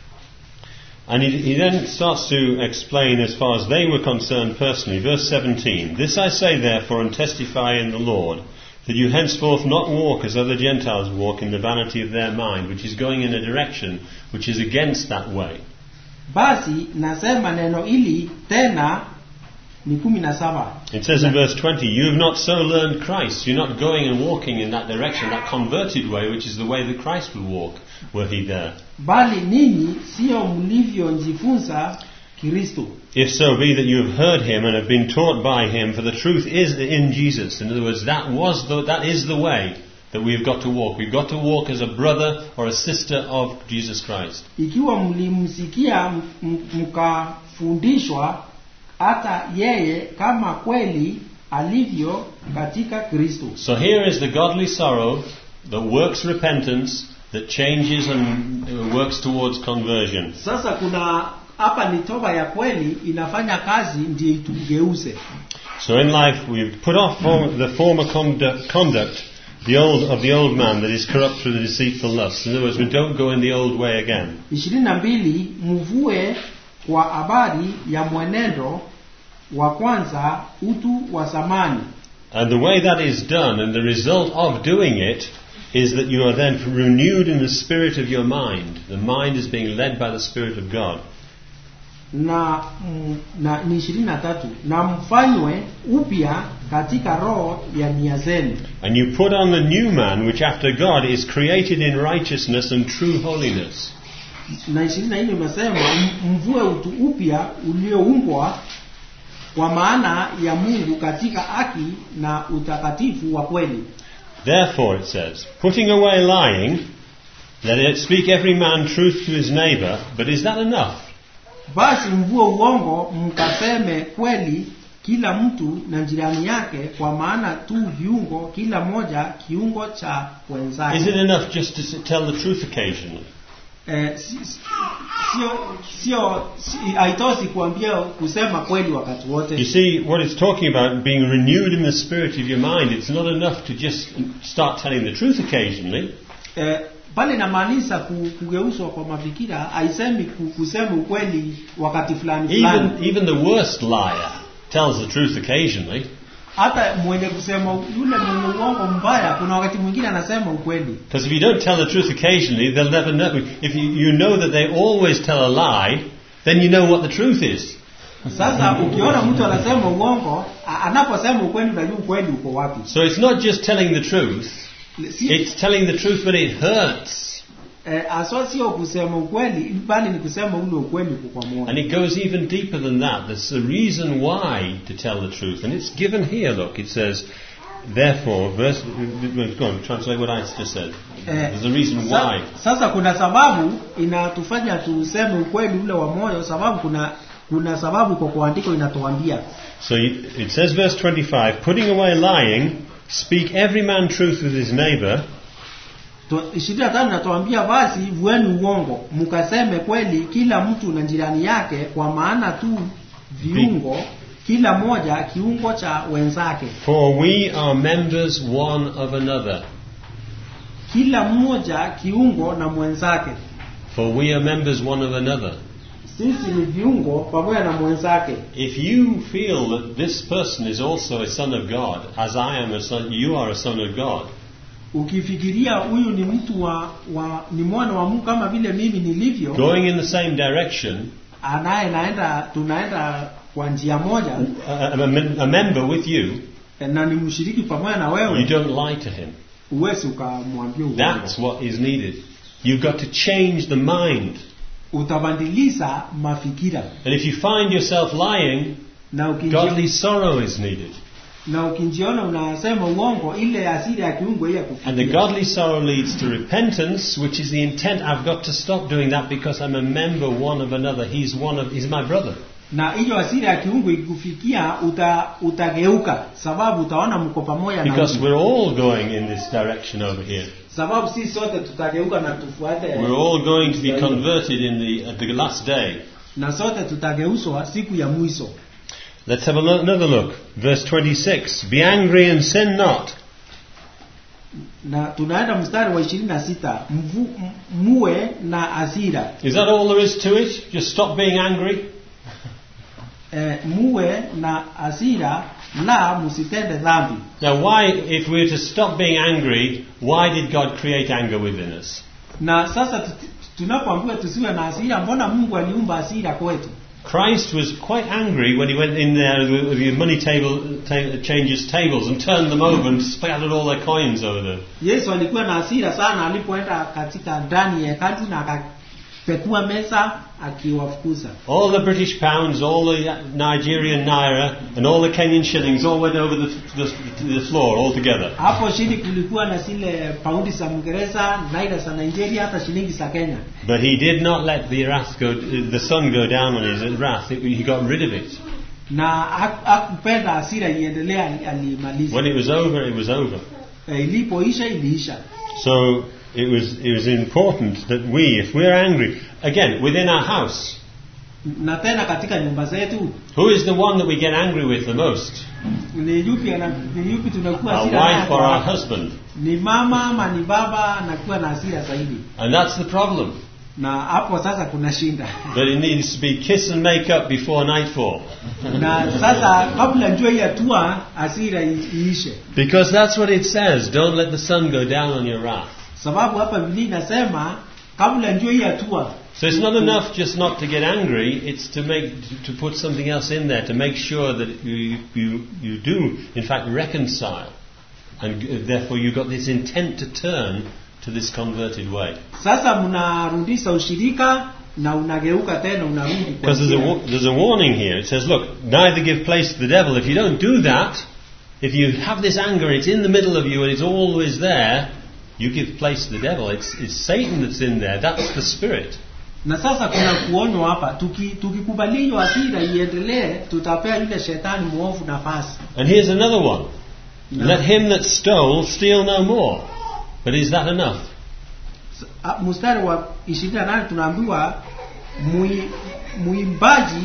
And he, he then starts to explain as far as they were concerned personally. Verse 17 This I say therefore and testify in the Lord, that you henceforth not walk as other Gentiles walk in the vanity of their mind, which is going in a direction which is against that way. basi nasema neno hili tena ni kumi na saba It says in verse 20, You have not so learned Christ. You're not going and walking in that direction, that converted way, which is the way that Christ would walk, were he there. bali ninyi sio mlivyojifunza Kristo If so be that you have heard him and have been taught by him, for the truth is in Jesus. In other words, that was the, that is the way that we've got to walk. We've got to walk as a brother or a sister of Jesus Christ. ikiwa mlimsikia m- m- mkafundishwa hata yeye kama kweli alivyo katika Kristo So here is the godly sorrow that works repentance, that changes and uh, works towards conversion. sasa kuna hapa ni toba ya kweli inafanya kazi ndiyo itugeuze So in life we've put off form, the former conduct, conduct the old, of the old man that is corrupt through the deceitful lust. In other words, we don't go in the old way again. ishirini na mbili mvue kwa habari ya mwenendo wa kwanza utu wa zamani And the way that is done, and the result of doing it, is that you are then renewed in the spirit of your mind. The mind is being led by the Spirit of God. na, mm, na ni ishirini na tatu na mfanywe upya katika roho ya nia zenu And you put on the new man, which after God is created in righteousness and true holiness. na ishirini na nne umesema m- mvue utu upya ulioumbwa kwa maana ya Mungu katika haki na utakatifu wa kweli. Therefore, it says, putting away lying, let it speak every man truth to his neighbour, but is that enough? Basi mvue uongo, mkaseme kweli kila mtu na jirani yake, kwa maana tu viungo, kila moja kiungo cha Is it wenzake. enough just to s- tell the truth occasionally? Eh, si- si- sio sio si- haitoshi kuambia kusema kweli wakati You wote. see, what it's talking about, being renewed in the spirit of your mind, it's not enough to just start telling the truth occasionally. Eh, pale inamaanisha ku- kugeuzwa kwa mafikira, haisemi ku- kusema ukweli wakati fulani fulani. Even, even the worst liar tells the truth occasionally. Hata mwenye kusema yule mwenye uongo mbaya, kuna wakati mwingine anasema ukweli. Because if you don't tell the truth occasionally, they'll never know. If you, you know that they always tell a lie, then you know what the truth is. Sasa ukiona mtu anasema uongo, a- anaposema ukweli, unajua ukweli uko wapi. So it's not just telling the truth, Si, it's telling the truth when it hurts. eh, aswa sio kusema ukweli, bali ni kusema ule ukweli uko kwa moyo. And it goes even deeper than that. There's a reason why to tell the truth. And it's given here, look. It says, therefore, verse, go on, translate what I just said. Eh, There's a reason sa- why. Sasa kuna sababu inatufanya tuseme ukweli ule wa moyo, sababu kuna kuna sababu iko kwa andiko inatuambia So it says, verse 25, putting away lying, speak every man truth with his neighbour, Tu- ishirini na tano inatuambia basi vueni uongo mkaseme kweli kila mtu na jirani yake, kwa maana tu viungo kila moja kiungo cha wenzake, for we are members one of another. kila mmoja kiungo na mwenzake. For we are members one of another. Sisi ni viungo pamoja na mwenzake. If you feel that this person is also a son of God, as I am a son, you are a son of God, Ukifikiria huyu ni mtu wa, wa ni mwana wa Mungu kama vile mimi nilivyo, going in the same direction, anaye naenda tunaenda kwa njia moja a, a, a member with you, na ni mshiriki pamoja na you wewe, don't lie to him. uwezi ukamwambia That's uongo. what is needed. You've got to change the mind. Utabadilisha mafikira And if you find yourself lying, na ukinji, godly sorrow is needed. na ukinjiona unasema uongo, ile asili ya kiungo ile ya And the kufikiria. godly sorrow leads to repentance, which is the intent. I've got to stop doing that because I'm a member one of another. He's one of, he's my brother. na hiyo asili ya kiungo ikikufikia, uta, utageuka, sababu utaona mko pamoja na Because huyu. we're all going in this direction over here. sababu sisi sote tutageuka na tufuate We're all going to be converted in the, at the last day. na sote tutageuzwa siku ya mwisho. Let's have a lo- another look. Verse 26. Be angry and sin not. Na tunaenda mstari wa ishirini na sita Mvu- m- muwe na hasira Is that all there is to it? Just stop being angry? e, muwe na hasira la msitende dhambi. Now, why, if we're to stop being angry, why did God create anger within us? Na sasa tu- tunapoambiwa tusiwe na hasira, mbona Mungu aliumba hasira kwetu? Christ was quite angry when he went in there with the money table ta- changes tables and turned them over and spattered all their coins over there. Yesu alikuwa na hasira sana alipoenda katika ndani ya hekalu na akapekua meza akiwafukuza. All the British pounds, all the Nigerian naira, and all the Kenyan shillings all went over the, the, the floor altogether. Hapo chini kulikuwa na zile paundi za Uingereza, naira za Nigeria, hata shilingi za Kenya. But he did not let the wrath go, the sun go down on his wrath. It- he got rid of it. na haku- hakupenda hasira iendelea, ali- alimaliza. When it was over, it was over. E, ilipoisha iliisha. So it was, it was important that we, if we're angry, again, within our house, Na tena katika nyumba zetu who is the one that we get angry with the most? ni yupi ana- ni yupi tunakuwa Our hasira naye wife or our kwa- husband? ni mama ama ni baba anakuwa na hasira zaidi, And that's the problem. na hapo sasa kuna shinda But it needs to be kiss and make up before nightfall. na sasa kabla jua hii hatua hasira i- iishe, Because that's what it says. Don't let the sun go down on your wrath. sababu hapa Biblia inasema kabla jua hii hatua So it's not enough just not to get angry, it's to make to put something else in there to make sure that you you, you do in fact reconcile. And uh, therefore you've got this intent to turn to this converted way. Sasa mnarudisha ushirika, na unageuka tena unarudi kwa Because there's a, njia. wa- there's a warning here. It says, look, neither give place to the devil. If you don't do that, if you have this anger, it's in the middle of you and it's always there, you give place to the devil. It's, it's Satan that's in there. That's the spirit. na sasa kuna kuonywa hapa tuki- tukikubali hiyo hasira iendelee tutapea yule shetani mwovu nafasi And here's another one. Na- Let him that stole steal no more. But is that enough? Ah, mstari wa 28 tunaambiwa mui- muimbaji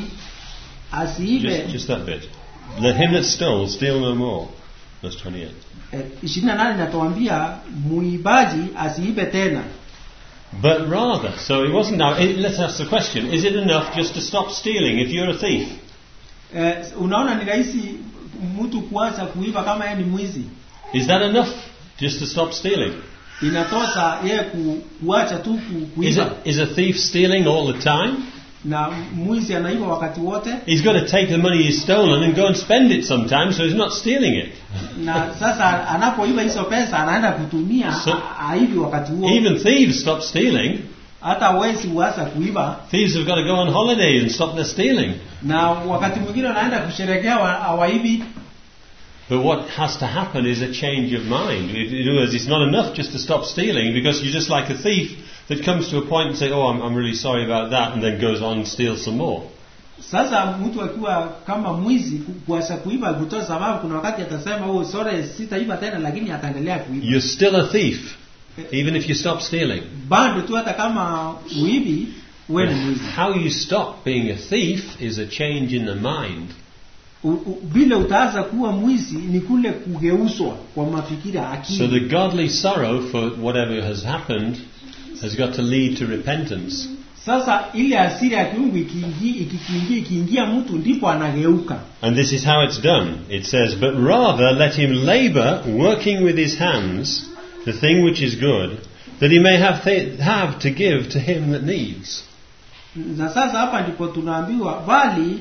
asiibe Just, just that bit. Let him that stole steal no more. Verse 28. eh, 28 inatuambia muibaji asiibe tena But rather, so it wasn't now, it, let's ask the question, is it enough just to stop stealing if you're a thief? eh, unaona ni rahisi mtu kuacha kuiba kama yeye ni mwizi Is that enough just to stop stealing? inatosha yeye ku, kuacha tu ku, Is, kuiba it, is a thief stealing all the time? na mwizi anaiba wakati wote He's got to take the money he's stolen and go and spend it sometimes, so he's not stealing it. na sasa anapoiba hizo pesa anaenda kutumia So- a- aibi wakati huo Even thieves stop stealing. hata wezi huacha kuiba Thieves have got to go on holiday and stop their stealing. na wakati mwingine wanaenda kusherekea wa- hawaibi But what has to happen is a change of mind. In in other words, it's not enough just to stop stealing because you're just like a thief that comes to a point and say, "Oh, I'm, I'm really sorry about that," and then goes on and steals some more. sasa mtu akiwa kama mwizi ku- kuacha kuiba kutoa sababu kuna wakati atasema oh sorry sitaiba tena lakini ataendelea kuiba You're still a thief, even if you stop stealing. bado tu hata kama uibi wewe ni mwizi How you stop being a thief is a change in the mind. U- u- vile utaanza kuwa mwizi ni kule kugeuzwa kwa mafikira akili So the godly sorrow for whatever has happened has got to lead to repentance. sasa ile asiri ya kiungu ikiingia ikikiingia ikiingia mtu ndipo anageuka And this is how it's done. It says, But rather let him labour, working with his hands, the thing which is good, that he may have, th- have to give to him that needs. na sasa hapa ndipo tunaambiwa bali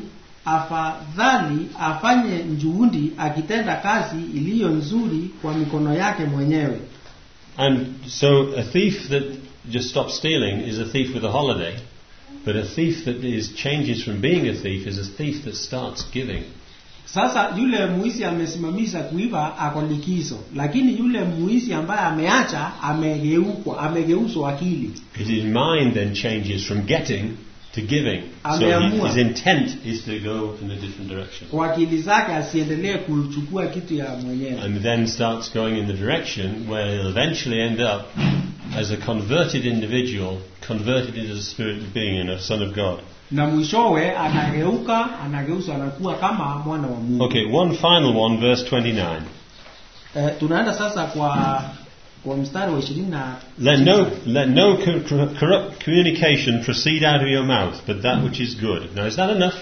afadhali afanye juhudi akitenda kazi iliyo nzuri kwa mikono yake mwenyewe And so a thief that just stops stealing is a thief with a holiday, but a thief that is changes from being a thief is a thief that starts giving. sasa yule muizi amesimamisha kuiba ako likizo lakini yule muizi ambaye ameacha amegeukwa amegeuzwa akili His mind then changes from getting to giving. So he, Ameamua. his intent is to go in a different direction. kwa akili zake asiendelee kuchukua kitu ya mwenyewe And then starts going in the direction where he'll eventually end up as a converted individual, converted into the spirit being and a son of God. na mwishowe anageuka anageuzwa anakuwa kama mwana wa Mungu Okay, one final one, verse 29. eh, tunaenda sasa kwa kwa mstari wa ishirini na Let no, let no co- co- corrupt communication proceed out of your mouth, but that which is good. Now, is that enough?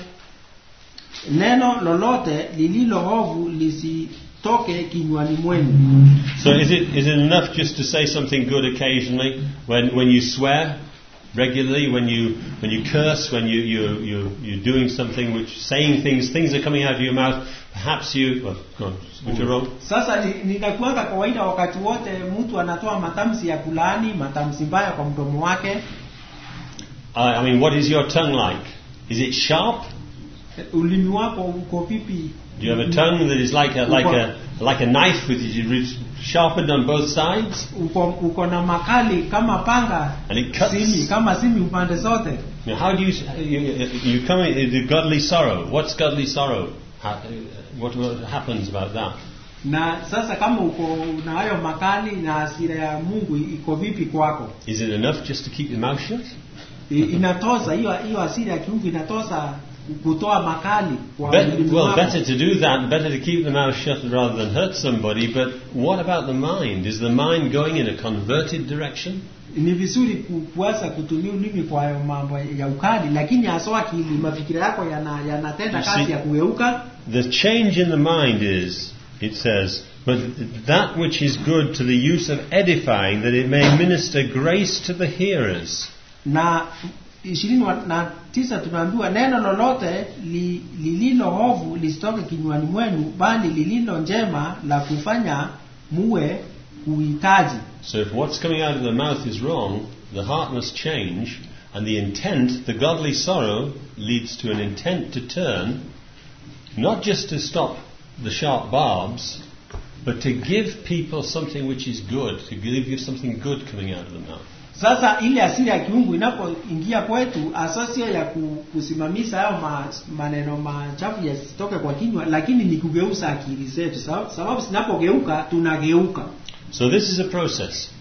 neno lolote lililo ovu lisitoke kinywani mwenu So, is it, is it enough just to say something good occasionally when, when you swear regularly, when you, when you curse, when you, you, you, you're doing something which, saying things, things are coming out of your mouth, perhaps you, well, go on, which are wrong? sasa ni- ninakuanga kawaida wakati wote mtu anatoa matamshi ya kulaani matamshi mbaya kwa mdomo wake I, I mean, what is your tongue like? Is it sharp? Eh, ulimi wako uko vipi Do you have a tongue that is like a, like a, like a knife with it sharpened on both sides? uko, uko na makali kama panga And it cuts. simi kama simi upande zote Now, how do you, you, you come into godly sorrow? What's godly sorrow? How, what, what happens about that? na sasa kama uko na hayo makali na hasira ya mungu iko vipi kwako Is it enough just to keep your mouth shut? I- inatosa hiyo hiyo hasira ya kiungu inatosa kutoa makali kwa Bet- ulimi well, wako. better to do that, better to keep the mouth shut rather than hurt somebody, but what about the mind? Is the mind going in a converted direction? ni vizuri ku- kuanza kutumia ulimi kwa hayo mambo ya ukali lakini haswa akili mafikira yako yana- yanatenda You kazi see- ya kugeuka The change in the mind is, it says, but that which is good to the use of edifying, that it may minister grace to the hearers. na ishirini wa- na tisa tunaambiwa neno lolote li, lililo ovu lisitoke kinywani mwenu bali lililo njema la kufanya muwe kuhitaji So if what's coming out of the mouth is wrong, the heart must change, And the intent, the godly sorrow, leads to an intent to turn, not just to stop the sharp barbs, but to give people something which is good, to give you something good coming out of the mouth. sasa ile asili ya kiungu inapoingia kwetu hasa sio ya ku- kusimamisha hayo ma, maneno machafu yasitoke kwa kinywa lakini ni kugeuza akili zetu sababu, sababu zinapogeuka tunageuka So this is a process.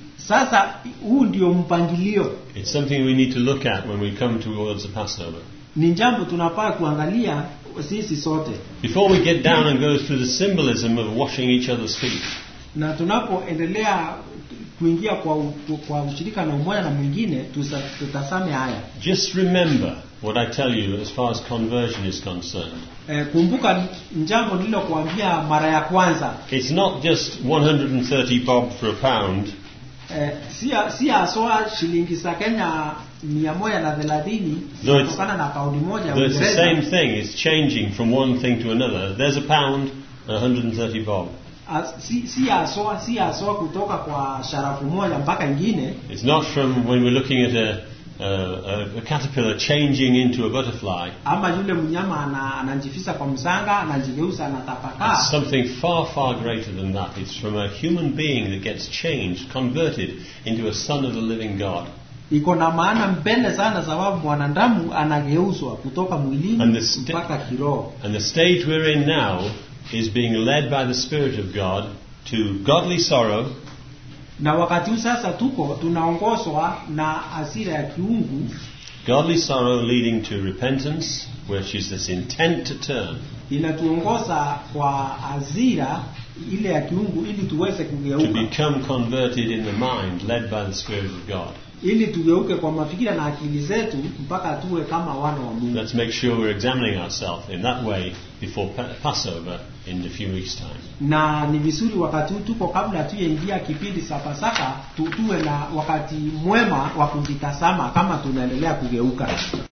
sasa huu ndio mpangilio It's something we need to look at when we come towards the Passover. ni jambo tunafaa kuangalia sisi sote Before we get down and go through the symbolism of washing each other's feet, na tunapoendelea kuingia kwa, u- kwa ushirika na umoja na mwingine tusa- tutasame haya just remember what I tell you as far as conversion is concerned. e, kumbuka jambo nililokuambia mara ya kwanza It's not just 130 bob for a pound, Eh, si si haswa shilingi za Kenya mia moja na thelathini No, it's- kutokana na paundi moja ya though it's the same Uingereza. thing, it's changing from one thing to another. There's a pound and 130 bob. As- si si haswa si haswa kutoka kwa sharafu moja mpaka ingine It's not from when we're looking at a, a, a, a caterpillar changing into a butterfly. ama yule mnyama ana, anajifisa kwa msanga anajigeuza anatapakaa It's something far, far greater than that. It's from a human being that gets changed, converted into a son of the living God. iko na maana mbele sana sababu mwanadamu anageuzwa kutoka mwilini And the sta- mpaka kiroho And the stage we're in now is being led by the Spirit of God to godly sorrow, na wakati huu sasa tuko tunaongozwa na hasira ya kiungu godly sorrow leading to repentance, which is this intent to turn, inatuongoza kwa hasira ile ya kiungu ili tuweze to kugeuka become converted in the mind, led by the Spirit of God. ili tugeuke kwa mafikira na akili zetu mpaka tuwe kama wana wa Mungu. Let's make sure we're examining ourselves in that way before Pa- Passover in a few weeks' time. Na ni vizuri wakati huu tuko kabla tuyaingia kipindi cha Pasaka tu, tuwe na wakati mwema wa kujitazama kama tunaendelea kugeuka.